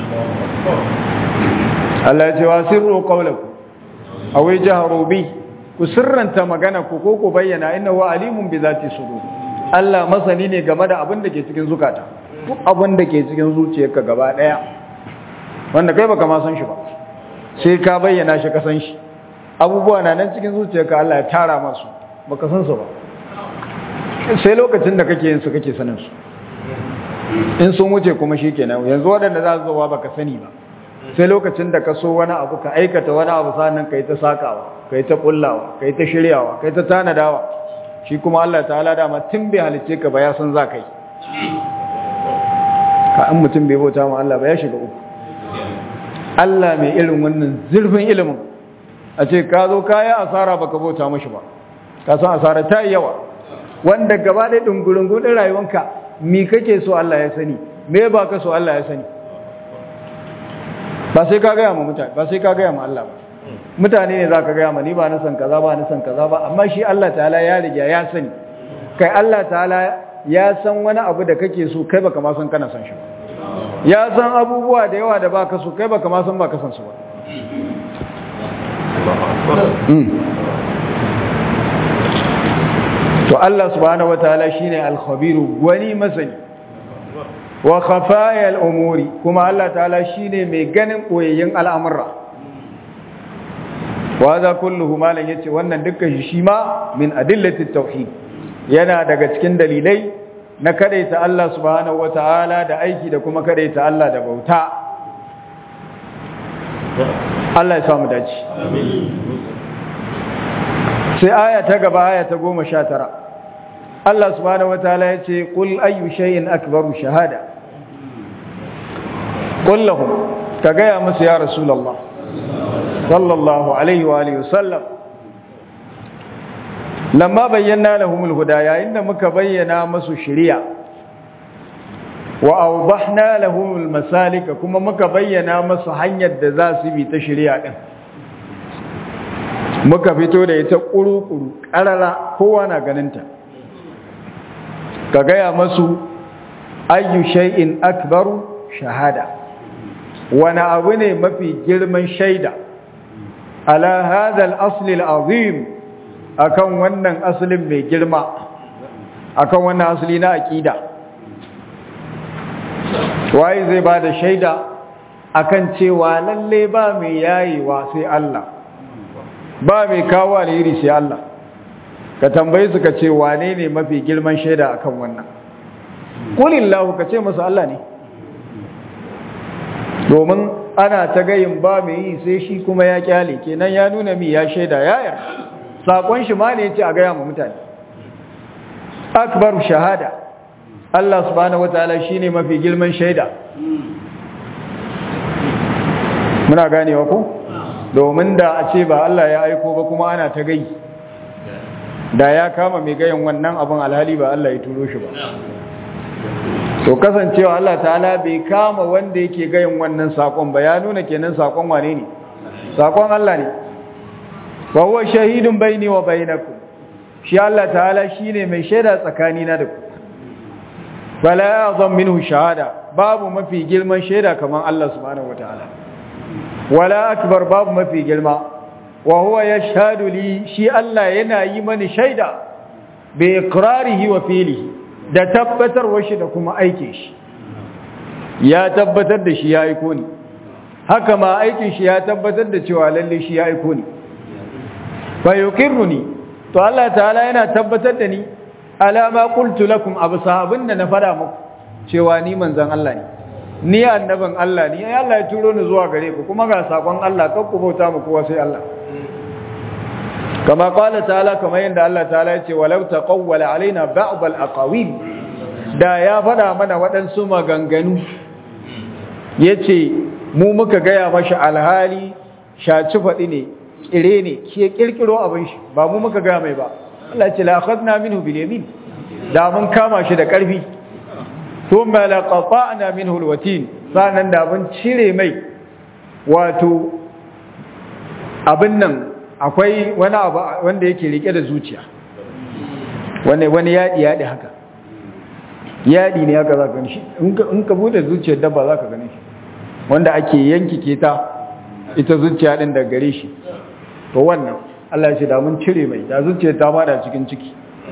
Allah ya ce wa sirru qawlakum aw jahru bi ku sirranta magana ku ko ku bayyana innahu alimun bi zati sudur Allah masani ne game da abin da ke cikin zukata duk abin da ke cikin zuciyarka gaba daya wanda kai baka ma san shi ba sai ka bayyana shi ka san shi abubuwa na nan cikin zuciyarka Allah ya tara masu baka san su ba sai lokacin da kake yin su kake sanin su in sun wuce kuma shikenan yanzu waɗanda za su zo baka sani ba sai lokacin da ka so wani abu ka aikata wani abu sannan kai ta sakawa kai ta kullawa kai ta shiryawa kai ta tanadawa shi kuma Allah ta'ala dama tun bai halice ka ba ya san za kai ka an mutum bai bauta ma Allah ba ya shiga uku Allah mai irin wannan zurfin ilimin a ce ka zo ka yi asara baka bauta mashi ba ka san asara ta yi yawa wanda gaba ɗaya ɗungurungun ɗin rayuwanka mi kake so Allah ya sani me ba ka so Allah ya sani ba sai ka gaya ma mutane ba sai ka gaya ma Allah ba mutane ne za ka gaya ma ni ba na san kaza ba na san kaza ba amma shi Allah ta'ala ya riga ya sani kai Allah ta'ala ya san wani abu da kake so kai baka ma san kana san shi ba ya san abubuwa da yawa da baka so kai baka ma san baka san su ba to Allah subhanahu wataala shine al-khabiru wani masani wa khafaya al-umuri kuma Allah ta'ala shine mai ganin koyayyin al'amura wa za kulluhu malan yace wannan dukkan shi shi ma min adillati tauhid yana daga cikin dalilai na kadaita Allah subhanahu wataala da aiki da kuma kadaita Allah da bauta Allah ya samu dace amin sai aya ta gaba aya ta 19 Allah subhanahu wataala yace qul ayyu shay'in akbaru shahada qul lahum ka gaya musu ya rasulullah sallallahu alaihi wa alihi wasallam lamma bayyana lahumul huda yayin da muka bayyana musu shari'a wa awdahna lahumul masalika kuma muka bayyana musu hanyar da za su bi ta shari'a din muka fito da ita kuru-kuru ƙarara kowa na ganinta ka gaya masu ayyu shay'in akbaru shahada wani abu ne mafi girman shaida ala hadha al-asl al-azim akan wannan asalin mai girma akan wannan asali na aqida waye zai bada shaida akan cewa lalle ba mai yayewa sai Allah ba mai kawo alheri sai Allah ka tambayi su ka ce wane ne mafi girman shaida akan wannan kulillahu ka ce musu Allah ne domin ana ta gayin ba mai yi sai shi kuma ya kyale kenan ya nuna mi ya shaida ya yarda sakon shi ma ne yace a gaya ma mutane akbaru shahada Allah subhanahu wataala shine mafi girman shaida muna ganewa ko domin da a ce ba Allah ya aiko ba kuma ana ta gai da ya kama mai gayin wannan abin alhali ba Allah ya turo shi ba to kasancewa Allah ta'ala bai kama wanda yake gayin wannan sakon ba ya nuna kenan sakon wane ne sakon Allah ne wa huwa shahidun baini wa bainakum shi Allah ta'ala shine mai shaida tsakanina da ku bala azam minhu shahada babu mafi girman shaida kaman Allah subhanahu wataala wala akbar babu mafi girma wa huwa yashhadu li shi Allah yana yi mani shaida bi iqrarihi wa fi'lihi da tabbatarwar shi da kuma aike shi ya tabbatar da shi ya aiko ni haka ma aikin shi ya tabbatar da cewa lalle shi ya aiko ni fa yuqirruni to Allah ta'ala yana tabbatar da ni ala ma qultu lakum absa abinda na fada muku cewa ni manzon Allah ne ni annaban Allah ne ai Allah ya turo ni zuwa gare ku kuma ga sakon Allah kan ku bauta mu kowa sai Allah kama qala ta'ala kama yanda Allah ta'ala ya ce walau taqawwala alaina ba'd al-aqawil da ya fada mana waɗansu maganganu yace mu muka gaya mashi alhali shaci faɗi ne kire ne ke kirkiro abin shi ba mu muka gaya mai ba Allah ya ce la akhadna minhu bil yamin da mun kama shi da ƙarfi thumma la qata'na minhu al watin sanan da mun cire mai wato abin nan akwai wani abu wanda yake rike da zuciya wani wani yadi yadi haka yadi ne haka zaka gani shi in ka bude zuciyar dabba zaka gani shi wanda ake yankike ta ita zuciya din da gare shi to wannan Allah ya ce da mun cire mai da zuciyar ta bada cikin ciki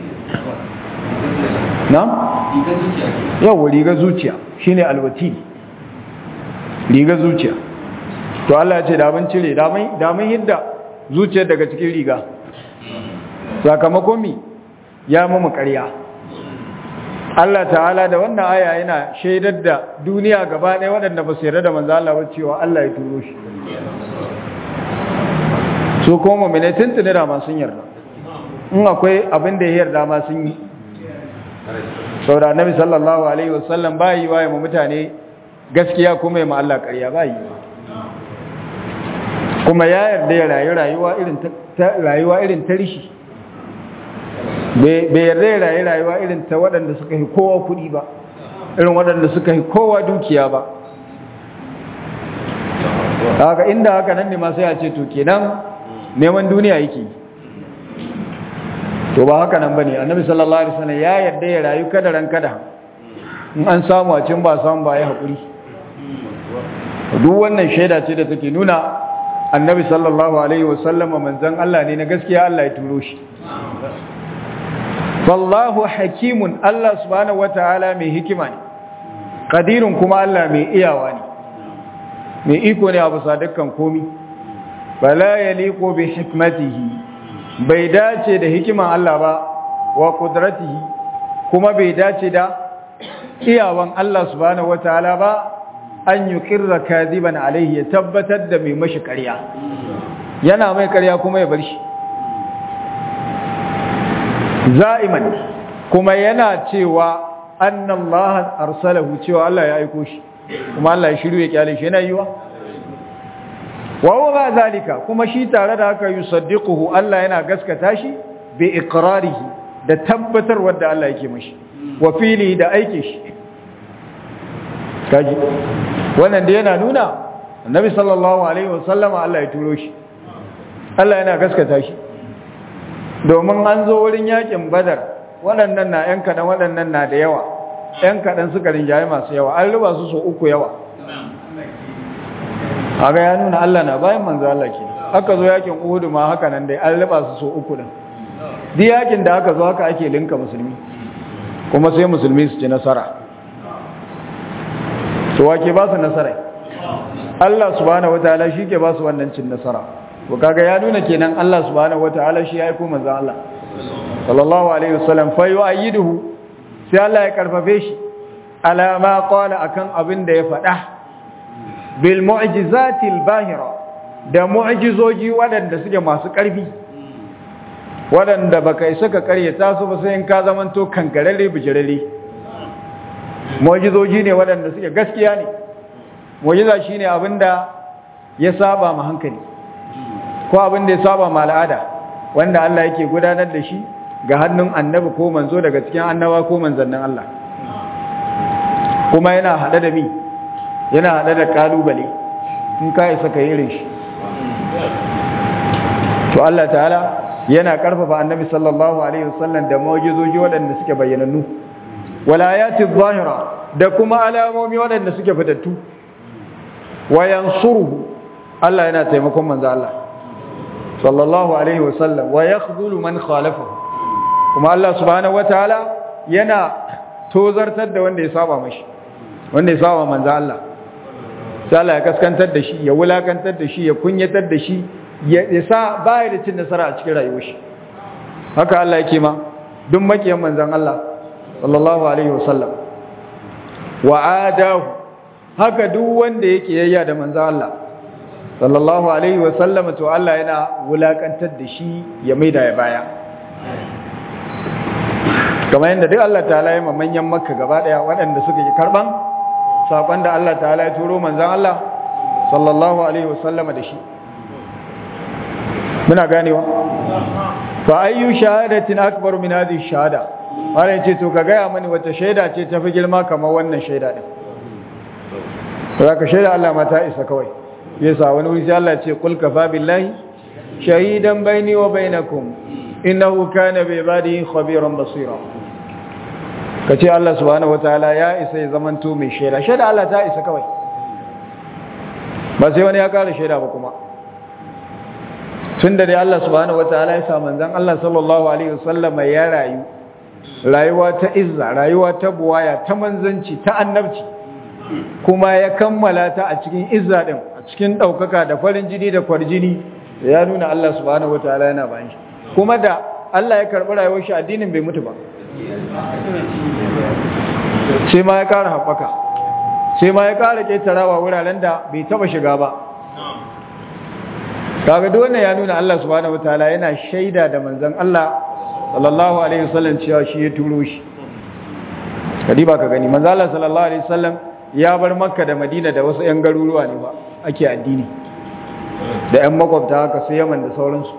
na? yau riga zuciya shine alwati riga zuciya to Allah ya ce da mun cire da mun hidda zuciyar daga cikin riga sakamakon mi ya mu ƙarya Allah ta'ala da wannan aya yana shaidar da duniya gaba ɗaya waɗanda ba su yarda da manzo Allah ba cewa Allah ya turo shi su kuma mu'mini tuntuni da ma sun yarda in akwai abin da ya yarda ma sun yi saboda annabi sallallahu alaihi wasallam ba yi waye mu mutane gaskiya kuma ya ma Allah ƙarya ba yi kuma ya yarda ya rayu rayuwa irin ta rayuwa irin ta rishi bai yarda ya rayu rayuwa irin ta waɗanda suka yi kowa kuɗi ba irin waɗanda suka yi kowa dukiya ba haka inda haka nan ne ma sai a ce to kenan neman duniya yake to ba haka nan bane annabi sallallahu alaihi wasallam ya yarda ya rayu kada ran kada in an samu a cin ba samu ba ya hakuri duk wannan shaida ce da take nuna annabi sallallahu alaihi wasallam manzon Allah ne na gaskiya Allah ya turo shi wallahu hakimun Allah subhanahu wataala mai hikima ne qadirun kuma Allah mai iyawa ne mai iko ne a bisa dukkan komi bala yaliqu bi hikmatihi bai dace da hikiman Allah ba wa qudratihi kuma bai dace da iyawan Allah subhanahu wataala ba an yuqirra kadiban alaihi ya tabbatar da mai mashi ƙarya yana mai ƙarya kuma ya bar shi za'iman kuma yana cewa annallaha arsalahu cewa Allah ya aiko shi kuma Allah ya shiru ya kyale shi yana yiwa wa huwa zalika kuma shi tare da haka yusaddiquhu Allah yana gaskata shi bi iqrarihi da tabbatar wanda Allah yake mashi wa fili da aike shi kaji wannan da yana nuna annabi sallallahu alaihi wasallama Allah ya turo shi Allah yana gaskata shi domin an zo wurin yakin badar waɗannan na ‘yan kaɗan waɗannan na da yawa ‘yan kaɗan suka rinjaye masu yawa an riba su so uku yawa haka ya nuna Allah na bayan manzo Allah ke aka zo yakin uhudu ma haka nan dai an riba su so uku ɗin duk yakin da aka zo haka ake linka musulmi kuma sai musulmi su ci nasara to wake ba su nasara Allah subhanahu wataala shi ke ba su wannan cin nasara ko kaga ya nuna kenan Allah subhanahu wataala shi ya aiko manzon Allah sallallahu alaihi wasallam fa yu'ayyiduhu sai Allah ya karfafe shi ala ma qala akan abin da ya faɗa bil mu'jizati al bahira da mu'jizoji waɗanda suke masu ƙarfi waɗanda baka isa ka karyata su ba sai in ka zamanto kankararre bijirare mu'jizoji ne waɗanda suke gaskiya ne mu'jiza shine abinda ya saba ma hankali ko abin da ya saba ma al'ada wanda Allah yake gudanar da shi ga hannun annabi ko manzo daga cikin annaba ko manzannin Allah kuma yana hada da mi yana hada da kalubale in ka isa ka yi irin shi to Allah ta'ala yana karfafa annabi sallallahu alaihi wasallam da mu'jizoji waɗanda suke bayyanannu walayati zahira da kuma alamomi waɗanda suke fitattu wa yansuruhu Allah yana taimakon manzo Allah sallallahu alaihi wasallam wa yakhdhulu man khalafahu kuma Allah subhanahu wataala yana tozartar da wanda ya saba mashi wanda ya saba manzo Allah sai Allah ya kaskantar da shi ya wulakantar da shi ya kunyatar da shi ya sa baya da cin nasara a cikin rayuwar shi haka Allah yake ma duk makiyan manzon Allah sallallahu alaihi wasallam wa adahu haka duk wanda yake yayya da manzon Allah sallallahu alaihi wasallam to Allah yana wulakantar da shi ya maida ya baya kamar yadda duk Allah ta'ala ya manyan makka gaba daya waɗanda suka yi karban sakon da Allah ta'ala ya turo manzon Allah sallallahu alaihi wasallam da shi muna ganewa fa ayyu shahadatin akbar min hadhihi shahada wala yace to ka gaya mani wata shaida ce ta fi girma kamar wannan shaida din ka shaida Allah ma ta isa kawai yasa wani wuri sai Allah ya ce qul kafa billahi shahidan baini wa bainakum innahu kana bi ibadihi khabiran basira kace Allah subhanahu wataala ya isa ya zamanto mai shaida shaida Allah ta isa kawai ba sai wani ya kara shaida ba kuma tun da dai Allah subhanahu wataala ya sa manzon Allah sallallahu alaihi wasallam ya rayu rayuwa ta izza rayuwa ta buwaya ta manzanci ta annabci kuma ya kammala ta a cikin izza din a cikin daukaka da farin jini da kwarjini ya nuna Allah subhanahu wataala yana bayan shi kuma da Allah ya karbi rayuwar shi addinin bai mutu ba sai ma ya kara haɓaka sai ma ya kara ketarawa wuraren da bai taba shiga ba kaga duk wannan ya nuna Allah subhanahu wataala yana shaida da manzon Allah sallallahu alaihi wasallam cewa shi ya turo shi kadi ba ka gani manzon Allah sallallahu alaihi wasallam ya bar Makka da Madina da wasu ƴan garuruwa ne ba ake addini da ƴan makwabta haka sai Yaman da sauransu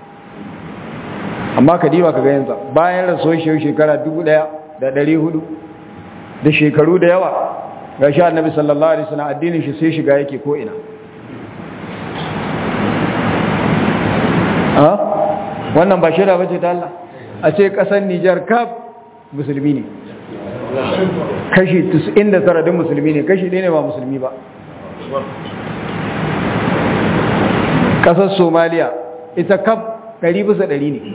amma kadi ba ka ga yanzu bayan rasuwar shi shekara 1400 da shekaru da yawa ga shi annabi sallallahu alaihi wasallam addinin shi sai shiga yake ko ina wannan ba shida bace ta Allah a ce kasar Nijar kaf musulmi ne kashi 99 din musulmi ne kashi ɗaya ne ba musulmi ba kasar Somalia ita kaf 100 bisa 100 ne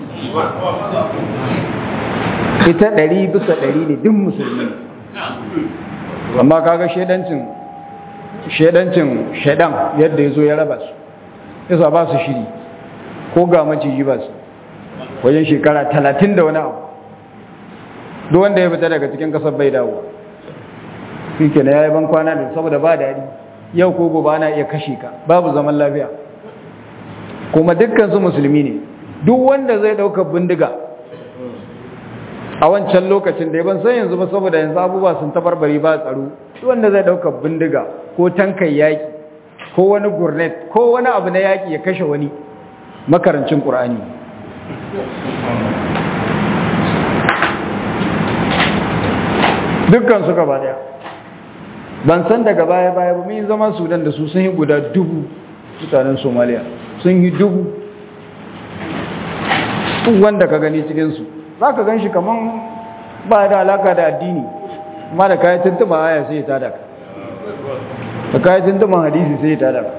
ita 100 bisa 100 ne din musulmi ne amma kaga shedancin shedancin shedan yadda yazo ya raba su yasa ba su shiri ko ga maciji ba su wajen shekara talatin da wani abu duk wanda ya fita daga cikin kasar bai dawo shi ke na ya yi ban kwana da saboda ba daɗi yau ko gobe ana iya kashe ka babu zaman lafiya kuma dukkan su musulmi ne duk wanda zai ɗauka bindiga a wancan lokacin da ya ban san yanzu ba saboda yanzu abubuwa sun tabarbari ba tsaro duk wanda zai ɗauka bindiga ko tankan yaƙi ko wani gurnet ko wani abu na yaƙi ya kashe wani makarancin ƙur'ani dukkan su gaba daya ban san daga baya baya ba mun zama sudan da su sun yi guda dubu mutanen somaliya sun yi dubu wanda ka gani cikinsu za ka gan shi kamar ba da alaka da addini amma da kayan tuntuma aya sai ya tada ka da kayan tuntuman hadisi sai ya tada ka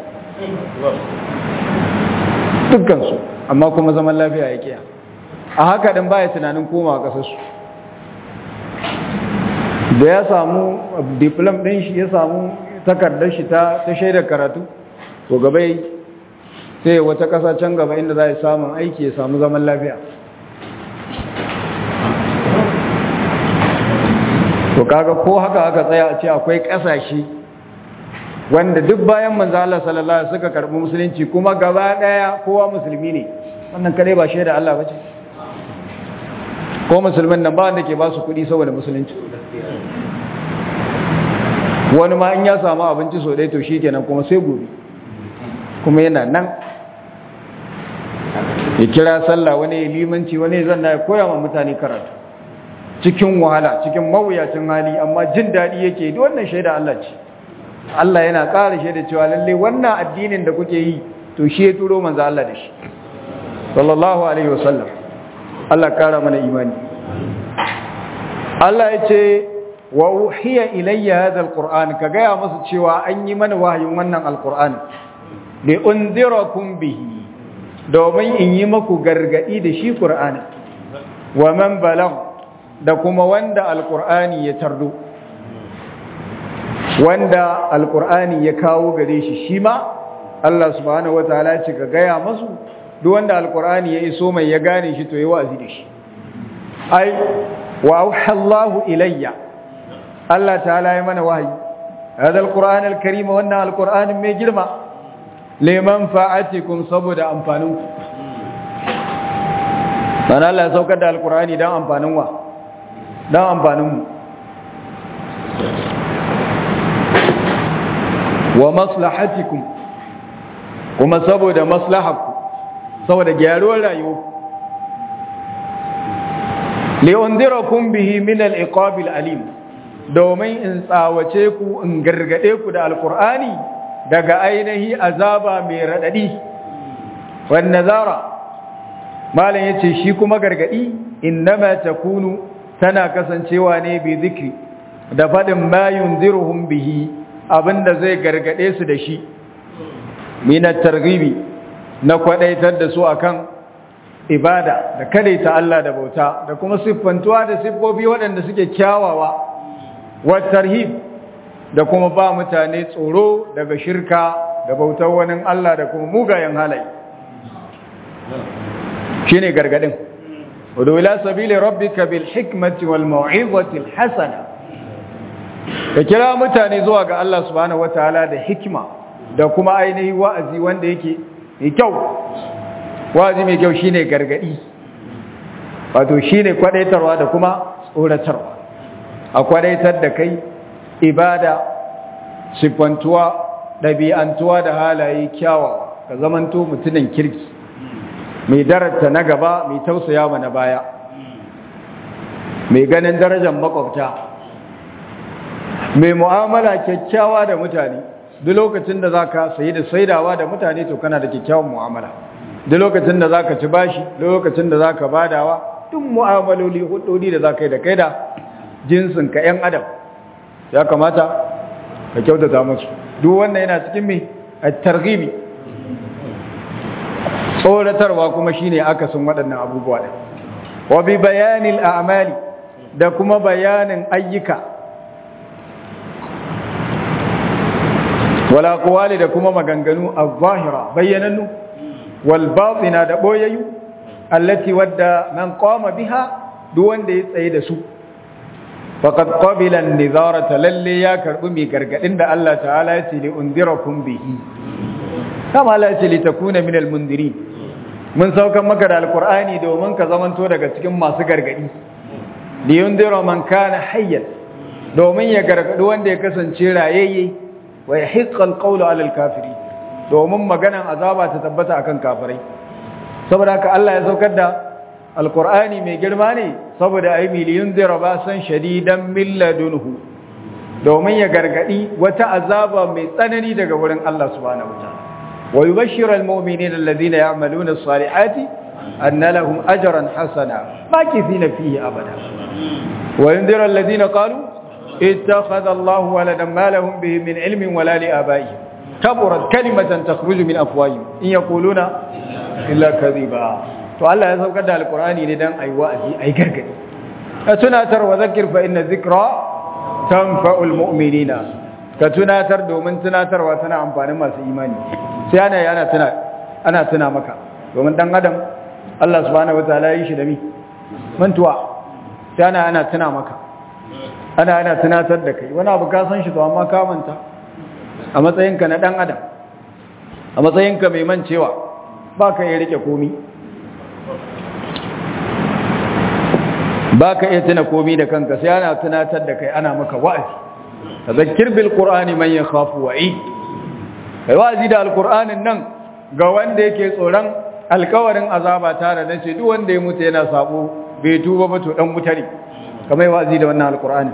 dukkansu amma kuma zaman lafiya ya kiya a haka din baya tunanin koma kasarsu da ya samu diplom din shi ya samu takardar shi ta shaidar karatu to gaba sai wata kasa can gaba inda za a samun aiki ya samu zaman lafiya to kaga ko haka aka tsaya a ce akwai kasashe wanda duk bayan manzo Allah sallallahu alaihi suka karbi musulunci kuma gaba daya kowa musulmi ne wannan kare ba shaida Allah bace ko musulmin nan ba wanda ke ba su kudi saboda musulunci wani ma in ya samu abinci so dai to shikenan kuma sai gobe kuma yana nan ya kira sallah wani ya limanci wani zan na koya ma mutane karatu cikin wahala cikin mawuyacin hali amma jin daɗi yake duk wannan shaida Allah ce Allah yana ƙara shaida cewa lalle wannan addinin da kuke yi to shi ya turo manzo Allah da shi sallallahu alaihi wasallam Allah ƙara mana imani Allah ya ce wa uhiya ilayya hadha alquran ka gaya musu cewa an yi mana wahayin wannan alquran li unzirakum bihi domin in yi maku gargadi da shi qur'ani wa man balagh da kuma wanda alqur'ani ya tardo wanda alqur'ani ya kawo gare shi shi ma Allah subhanahu wataala ya ce ka gaya masu duk wanda alqur'ani ya iso mai ya gane shi to yi wa'azi da shi ai wa auhallahu ilayya Allah ta'ala ya mana wahayi hada alquran alkarim wannan alquran mai girma liman fa'atikum saboda amfanin ku dan Allah ya saukar da alqurani dan amfanin wa dan amfanin mu wa maslahatikum kuma saboda maslahaku saboda gyaruwar rayuwa li'undirakum bihi min al-iqab al-alim domin in tsawace ku in gargade ku da alqur'ani daga ainihi azaba mai radadi wan nazara malan yace shi kuma gargadi innama takunu tana kasancewa ne bi zikri da fadin ma yunziruhum bihi abinda zai gargade su da shi min at-targhibi na kwadaitar da su akan ibada da kadaita Allah da bauta da kuma siffantuwa da siffofi waɗanda suke kyawawa wa tarhib da kuma ba mutane tsoro daga shirka da bautar wani Allah da kuma mugayen halaye shine gargadin udu ila sabili rabbika bil hikmati wal mau'izati al hasana ka kira mutane zuwa ga Allah subhanahu wataala da hikima da kuma ainihi wa'azi wanda yake mai kyau wa'azi mai kyau shine gargadi wato shine kwadaitarwa da kuma tsoratarwa a kwadaitar da kai ibada siffantuwa ɗabi'antuwa da halaye kyawawa ka zamanto mutumin kirki mai darata na gaba mai tausaya ma na baya mai ganin darajar makwabta mai mu'amala kyakkyawa da mutane duk lokacin da za ka sayi da saidawa da mutane to kana da kyakkyawan mu'amala duk lokacin da za ka ci bashi duk lokacin da za ka badawa duk mu'amaloli hudodi da za ka yi da kai da jinsin ka 'yan adam ya kamata ka kyautata musu duk wannan yana cikin mai a targibi tsoratarwa kuma shine akasin waɗannan abubuwa ɗin wa bi bayanin a'mali da kuma bayanin ayyuka wala kuwali da kuma maganganu a zahira bayyanannu wal batina da boyayyu allati wadda man qama biha duk wanda ya tsaye da su faqad qabila an-nizarata lalle ya karbi mai gargadin da Allah ta'ala ya ce li unzirakum bihi kama Allah ya ce li takuna min al-mundirin mun saukan maka da alqur'ani domin ka zamanto daga cikin masu gargadi li yunzira man kana hayyan domin ya gargadi wanda ya kasance rayayye wa yahiqqa al-qawlu 'ala al-kafiri domin maganan azaba ta tabbata akan kafirai saboda haka Allah ya saukar da alqur'ani mai girma ne saboda ai miliyun zira ba san shadidan min ladunhu domin ya gargadi wata azaba mai tsanani daga wurin Allah subhanahu wataala wa yubashshiru al-mu'minina alladhina ya'maluna as-salihati anna lahum ajran hasana makithina fihi abada wa yunziru alladhina qalu اتخذ الله ولدا ما لهم به من علم ولا لآبائهم كبرت كلمة تخرج من أفواههم إن يقولون إلا كذبا to Allah ya saukar da alkur'ani ne dan ayi wa'azi ayi gargadi ka tunatar wa zakir fa inna zikra tanfa'ul mu'minina ka tunatar domin tunatarwa tana amfanin masu imani sai ana yana tuna ana tuna maka domin dan adam Allah subhanahu wataala ya yi shi da mi mantuwa sai ana ana tuna maka ana ana tunatar da kai wani abu ka san shi to amma ka manta a matsayinka na dan adam a matsayinka mai mancewa ba ka iya rike komi ba ka iya tuna komi da kanka sai ana tunatar da kai ana maka wa'azi a zakir bil qur'ani man yakhafu wa'i kai wa'azi da alqur'anin nan ga wanda yake tsoron alkawarin azaba tare da ce duk wanda ya mutu yana sabo bai tuba ba to dan mutane kamar wa'azi da wannan alqur'ani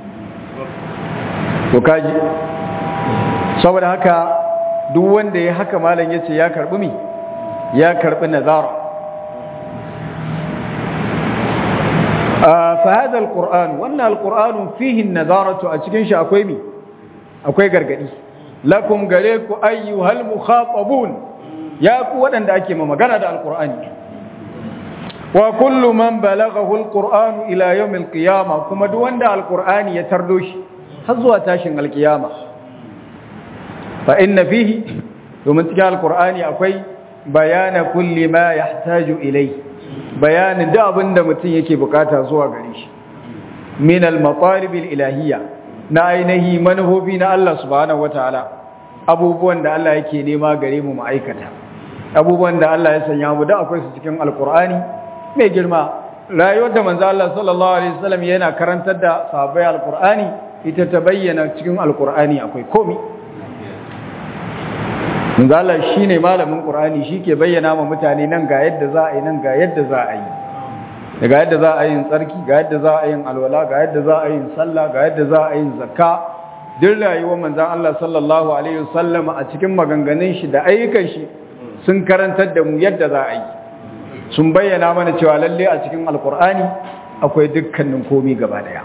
to kaji saboda haka duk wanda ya haka malam yace ya karbi mi ya karbi nazara fa hada alquran wannan alquran fihi an-nazaratu a cikin shi akwai mi akwai gargadi lakum gare ku ayyuhal mukhatabun ya ku wadanda ake ma magana da alqur'ani wa kullu man balaghahu alquran ila yawm alqiyamah kuma duk wanda alqur'ani ya tardo shi har zuwa tashin alkiyama fa inna fihi domin cikin alkur'ani akwai bayana kulli ma yahtaju ilai bayanin da abin da mutum yake bukata zuwa gare shi min al-matalib al-ilahiyya na ainihi manufofi na Allah subhanahu wataala abubuwan da Allah yake nema gare mu ma'aikata abubuwan da Allah ya sanya mu da akwai su cikin alkur'ani mai girma rayuwar da manzo Allah sallallahu alaihi wasallam yana karantar da sahabbai alkur'ani ita ta bayyana cikin alkur'ani akwai komai manzo Allah shine malamin qur'ani shike bayyana ma mutane nan ga yadda za a yi nan ga yadda za a yi daga yadda za a yin tsarki ga yadda za a yin alwala ga yadda za a yin sallah ga yadda za a yin zakka duk rayuwar manzon Allah sallallahu alaihi wasallam a cikin maganganun shi da ayyukan shi sun karantar da mu yadda za a yi sun bayyana mana cewa lalle a cikin alkur'ani akwai dukkanin komi gaba daya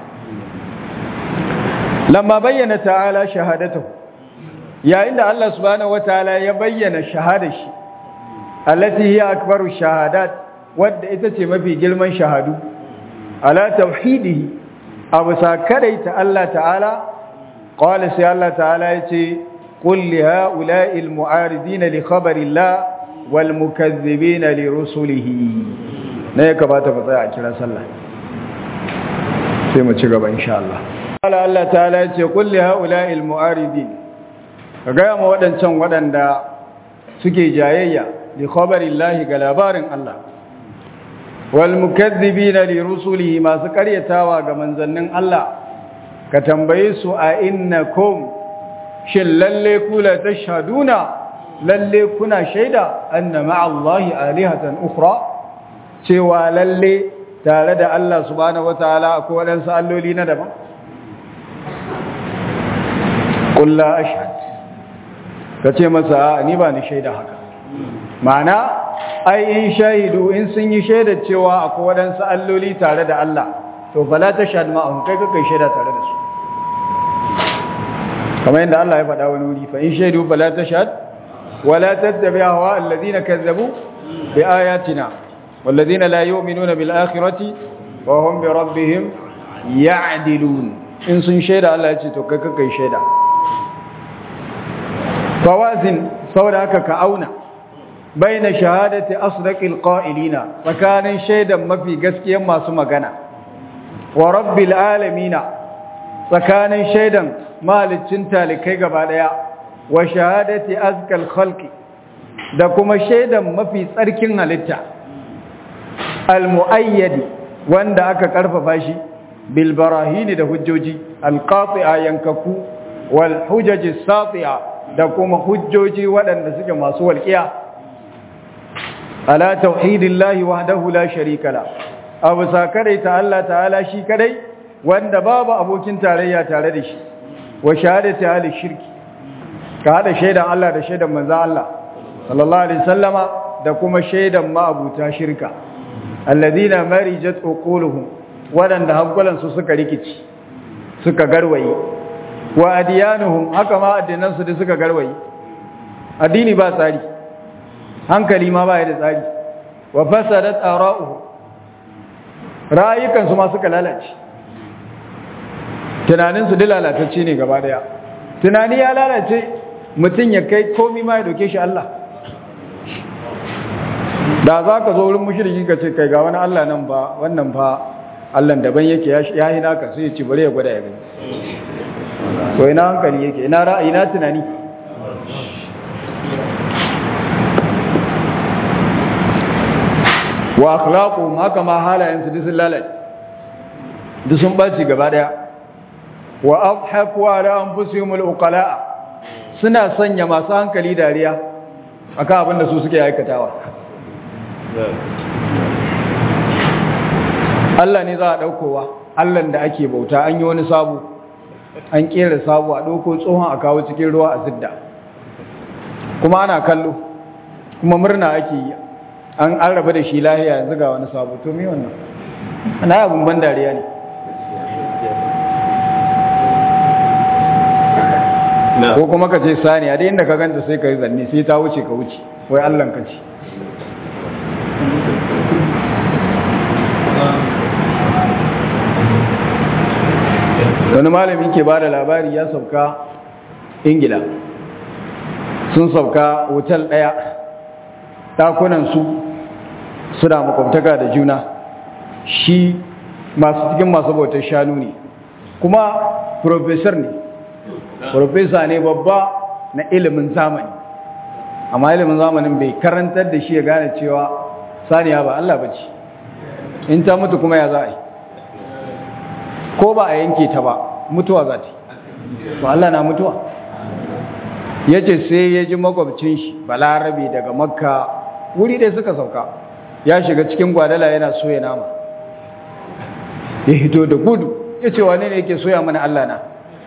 lamma bayyana ta'ala shahadatu yayin da Allah subhanahu wataala ya bayyana shahadar shi allati hiya akbaru shahadat wadda ita ce mafi girman shahadu ala tauhidihi abu sakaraita Allah ta'ala qala sai Allah ta'ala yace qul li ha'ula'i al-mu'aridin li khabari Allah wal mukaththibin li rusulihi ne ya kamata mu tsaya a kira sallah sai mu ci gaba insha Allah qala Allah ta'ala yace qul li ha'ula'i al-mu'aridin kaga ma wadancan wadanda suke jayayya li khabari Allah ga labarin Allah walmukazzibina li rusulihi masu karyatawa ga manzannin Allah ka tambaye su a innakum shin lalle kula tashhaduna lalle kuna shaida anna ma'allahi alihatan ukhra cewa lalle tare da Allah subhanahu wataala akwai wadansu alloli na daban qul la ashhad kace masa ni ba ni shaida haka ma'ana ai in shahidu in sun yi shaida cewa akwai waɗansu alloli tare da Allah to fala ta shahad ma'ahum kai kai shaida tare da su kamar yadda Allah ya faɗa wani wuri fa in shaidu fala ta shahad wala tattabi hawa alladhina kazzabu bi ayatina walladhina la yu'minuna bil akhirati wa hum bi rabbihim ya'dilun in sun shaida Allah ya ce to kai kai shaida fawazin saboda haka ka auna baina shahadati asdaqil qa'ilina tsakanin shaidan mafi gaskiyan masu magana wa rabbil alamina tsakanin shaidan malicin talikai gaba daya wa shahadati azkal khalqi da kuma shaidan mafi tsarkin halitta al muayyadi wanda aka karfafa shi bil barahini da hujjoji al qati'a yankaku wal hujaji sati'a da kuma hujjoji waɗanda suke masu walƙiya ala tauhidillahi wahdahu la sharika la abu sakare ta Allah ta'ala shi kadai wanda babu abokin tarayya tare da shi wa shahadati ahli shirki ka hada shaidan Allah da shaidan manzo Allah sallallahu alaihi wasallama da kuma shaidan ma'abuta shirka alladhina marijat uquluhum wadanda hankulan su suka rikici suka garwaye wa adiyanuhum haka ma addinan su da suka garwaye addini ba tsari hankali ma baya da tsari wa fasadat ara'uhu rayukan su ma suka lalace tunanin su da lalatacce ne gaba daya tunani ya lalace mutum ya kai komi ma ya doke shi Allah da za ka zo wurin mushriki ka ce kai ga wani Allah nan ba wannan fa Allah daban yake ya yi naka sai ya ci bare ya gwada ya gani to ina hankali yake ina ra'ayi na tunani wa akhlaqu haka ma halayen su sun lalace duk sun baci gaba daya wa adhaku ala anfusihim alqala suna sanya masu hankali dariya akan abin da su suke aikatawa Allah ne za a daukowa Allah da ake bauta an yi wani sabu an kera sabu a dauko tsohon a kawo cikin ruwa a zidda kuma ana kallo kuma murna ake yi an an raba da shi lahiya yanzu ga wani sabo to me wannan ana abun ban dariya ne ko kuma ka ce sani a dai inda ka ganta sai ka yi zanne sai ta wuce ka wuce wai allan ka ce wani malami ke ba da labari ya sauka ingila sun sauka hotel ɗaya ɗakunansu suna makwabtaka da juna shi masu cikin masu bautar shanu ne kuma profesor ne profesa ne babba na ilimin zamani amma ilimin zamanin bai karantar da shi ya gane cewa saniya ba Allah bace in ta mutu kuma ya za a yi ko ba a yanke ta ba mutuwa za ta ba Allah na mutuwa ya ce sai ya ji makwabcin shi balarabe daga makka wuri dai suka sauka ya shiga cikin gwadala yana soya nama ya hito da gudu ya ce wane ne yake soya mana Allah na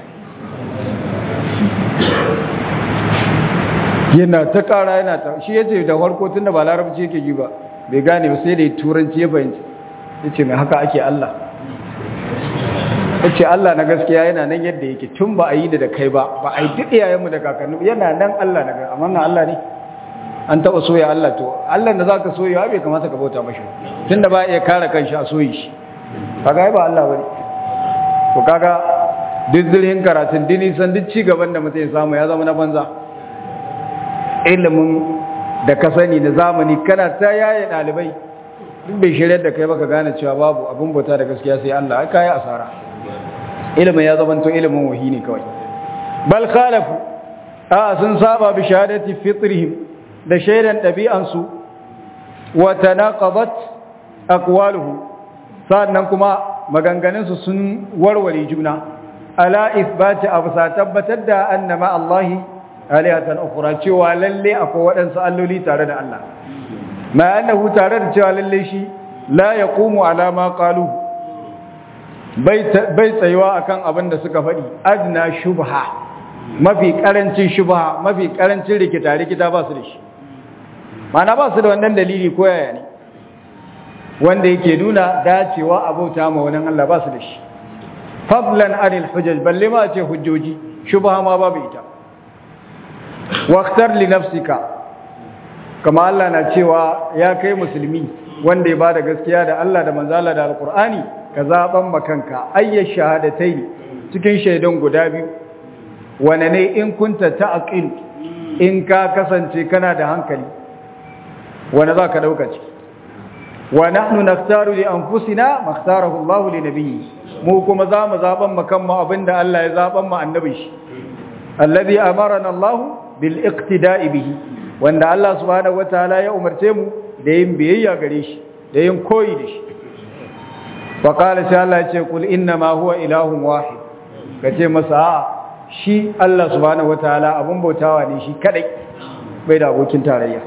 yana ta kara yana ta shi ya ce da farko tun da ba larabci yake ji ba bai gane ba sai da ya turanci ya fahimci ya ce mai haka ake Allah ya ce Allah na gaskiya yana nan yadda yake tun ba a yi da kai ba ba a yi duk iyayenmu da kakanni yana nan Allah na gaskiya amma na Allah ne an taɓa soya Allah to Allah da za ka soya bai kamata ka bauta mashi tun da ba iya kare kanshi a soyi shi kaga ba Allah bane to kaga duk zurhin karatun dini san duk ci gaban da mutum ya samu ya zama na banza ilimin da ka sani na zamani kana ta yaye ɗalibai duk bai shirya da kai baka gane cewa babu abin bauta da gaskiya sai Allah ai kai asara ilimin ya zama to ilimin wahi ne kawai bal khalafu a sun saba bi shahadati fitrihim da shaidan ɗabi'ansu wa tanaqadat aqwaluhu sannan kuma maganganunsu sun warware juna ala isbati absa tabbatar da annama Allahi alihatan ukhra cewa lalle akwai waɗansu alloli tare da Allah ma annahu tare da cewa lalle shi la yaqumu ala ma qalu bai bai tsayuwa akan abin da suka faɗi adna shubha mafi karancin shubha mafi karancin rikita rikita ba su da shi mana ba su da wannan dalili ko yaya ne wanda yake nuna dacewa abauta ma wani Allah ba su da shi fadlan anil hujjaj balle ma ce hujjoji shubha ma babu ita waqtar li nafsika kama Allah na cewa ya kai musulmi wanda ya bada gaskiya da Allah da manzo Allah da alqur'ani ka zaban makanka ayyash shahadatai cikin shaidan guda biyu wane ne in kunta ta'qil in ka kasance kana da hankali wane za ka dauka ciki wa nahnu naktaru li anfusina makhtarahu Allah li nabiyyi mu kuma za mu zaban makan mu abinda Allah ya zaban mu annabi shi alladhi amarana Allah bil iqtida'i bihi wanda Allah subhanahu wataala ya umarce mu da yin biyayya gare shi da yin koyi da shi wa qala sai Allah ya ce kul inna ma huwa ilahun wahid kace masa a shi Allah subhanahu wataala abun bautawa ne shi kadai bai da abokin tarayya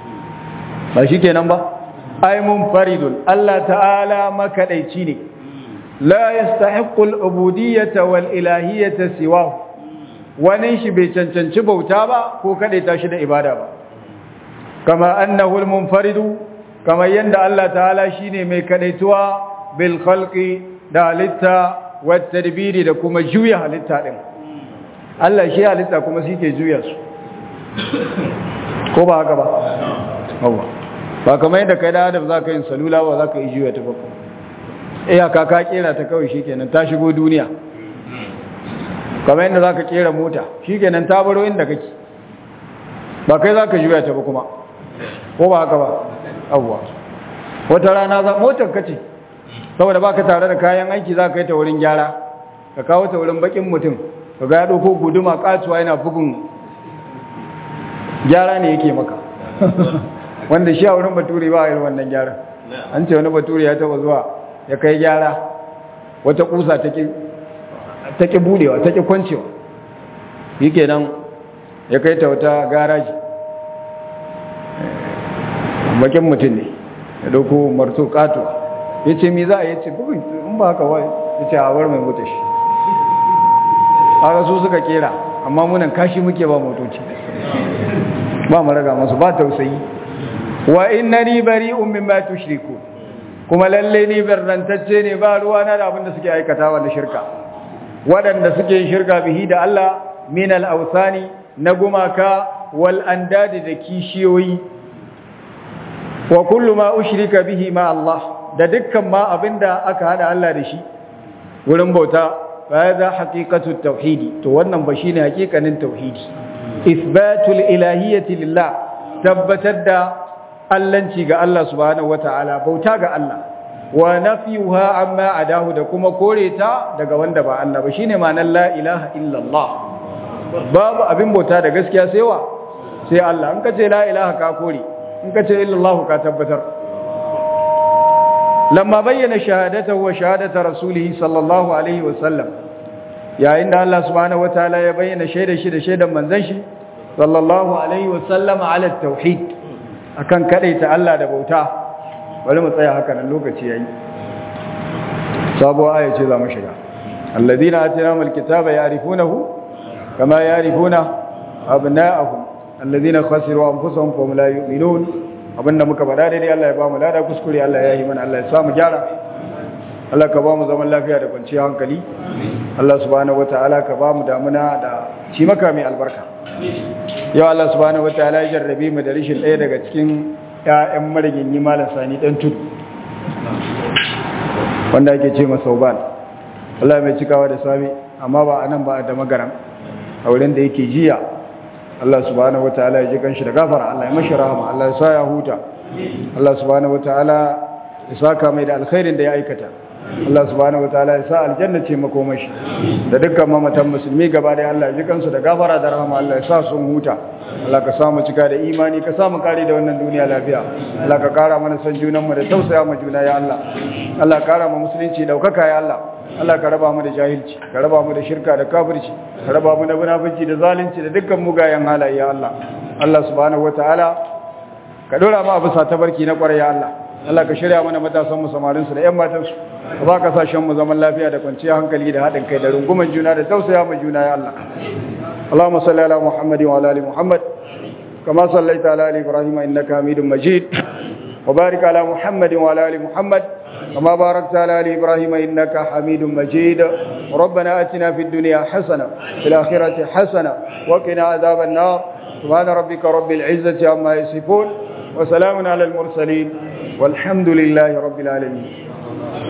ba shi kenan ba ai munfaridun Allah ta'ala makadaici ne la yastahiqqu al-ubudiyyata wal ilahiyyata siwahu wani shi bai cancanci bauta ba ko kadaita shi da ibada ba kama annahu al-munfaridu kama yanda Allah ta'ala shine mai kadaituwa bil khalqi da halitta wat tadbiri da kuma juya halitta din Allah shi halitta kuma shi ke juya su ko ba haka ba Allah ba kamar yadda kai da adam za ka yin salula ba za ka yi juya ta bakon iyaka ka kera ta kawai shi kenan ta shigo duniya kamar yadda za ka kera mota shi kenan ta baro inda kake ba kai za ka juya ta ba kuma ko ba haka ba abuwa wata rana za motar ka ce saboda ba ka tare da kayan aiki za ka yi ta wurin gyara ka kawo ta wurin bakin mutum ka ga ya ɗauko guduma katuwa yana bugun gyara ne yake maka wanda shi a wurin bature ba a yi wannan gyara an ce wani bature ya taba zuwa ya kai gyara wata kusa ta ki budewa ta ki kwancewa yi kenan ya kai ta wata garaji bakin mutum ne ya dauko marto kato ya ce mi za a yi ce bugun in ba haka wa ya ce a war mai mutu shi haka su suka kera amma munan kashi muke ba motoci ba mu raga masu ba tausayi wa innani bari'un mimma tushriku kuma lalle ni barrantacce ne ba ruwa na da abinda suke aikatawa da shirka waɗanda suke shirka bihi da Allah min al-awsani na gumaka wal andadi da kishiyoyi wa kullu ma ushrika bihi ma Allah da dukkan ma abinda aka hada Allah da shi wurin bauta fa hadha haqiqatu tauhidi to wannan ba shine haqiqanin tauhidi isbatul ilahiyyati lillah tabbatar da allanci ga Allah subhanahu wataala bauta ga Allah wa nafiyuha amma adahu da kuma kore ta daga wanda ba Allah ba shine ma'anar la ilaha illallah babu abin bauta da gaskiya sai wa sai Allah in kace la ilaha ka kore in kace illallah ka tabbatar lamma bayyana shahadatahu wa shahadata rasulihi sallallahu alaihi wa sallam yayin da Allah subhanahu wataala ya bayyana shaidar shi da shaidar manzon shi sallallahu alaihi wa sallam ala tauhid akan kadaita Allah da bauta bari mu tsaya haka nan lokaci yayi sabuwa aya ce za mu shiga alladhina atinahumul kitaba ya'rifunahu kama ya'rifuna abna'ahum alladhina khasiru anfusahum fa hum la yu'minun abinda muka faɗa daidai Allah ya ba mu lada kuskure Allah ya yi mana Allah ya samu gyara Allah ka ba mu zaman lafiya da kwanciyar hankali Allah subhanahu wataala ka ba mu damuna da ci maka mai albarka yau Allah subhanahu wataala ya jarrabe mu da rishin ɗaya daga cikin ƴaƴan marigin yi malam sani dan tudu wanda ake ce masa uban Allah mai cikawa da sami amma ba a nan ba a da magaran a wurin da yake jiya Allah subhanahu wataala ya ji kanshi da gafara Allah ya mashi rahama Allah ya sa ya huta Allah subhanahu wataala ya saka mai da alkhairin da ya aikata Allah subhanahu wataala ya sa aljanna ce makomashi da dukkan mamatan musulmi gaba da Allah ya ji kansu da gafara da rahama Allah ya sa sun huta Allah ka samu cika da imani ka samu kare da wannan duniya lafiya Allah ka kara mana san junanmu da tausaya ma juna ya Allah Allah ka kara mu musulunci daukaka ya Allah Allah ka raba mu da jahilci ka raba mu da shirka da kafirci ka raba mu da munafici da zalunci da dukkan mugayen halaye ya Allah Allah subhanahu wataala ka dora mu abu sa tabarki na kwarai ya Allah Allah ka shirya mana matasan mu samarin su da ƴan matan su ka ba ka sashen mu zaman lafiya da kwanciyar hankali da haɗin kai da runguman juna da tausaya ma juna ya Allah اللهم صل على محمد وعلى ال محمد كما صليت على ال ابراهيم انك حميد مجيد وبارك على محمد وعلى ال محمد كما باركت على ال ابراهيم انك حميد مجيد ربنا اتنا في الدنيا حسنه في الاخره حسنه وقنا عذاب النار سبحان ربك رب العزه عما يصفون وسلام على المرسلين والحمد لله رب العالمين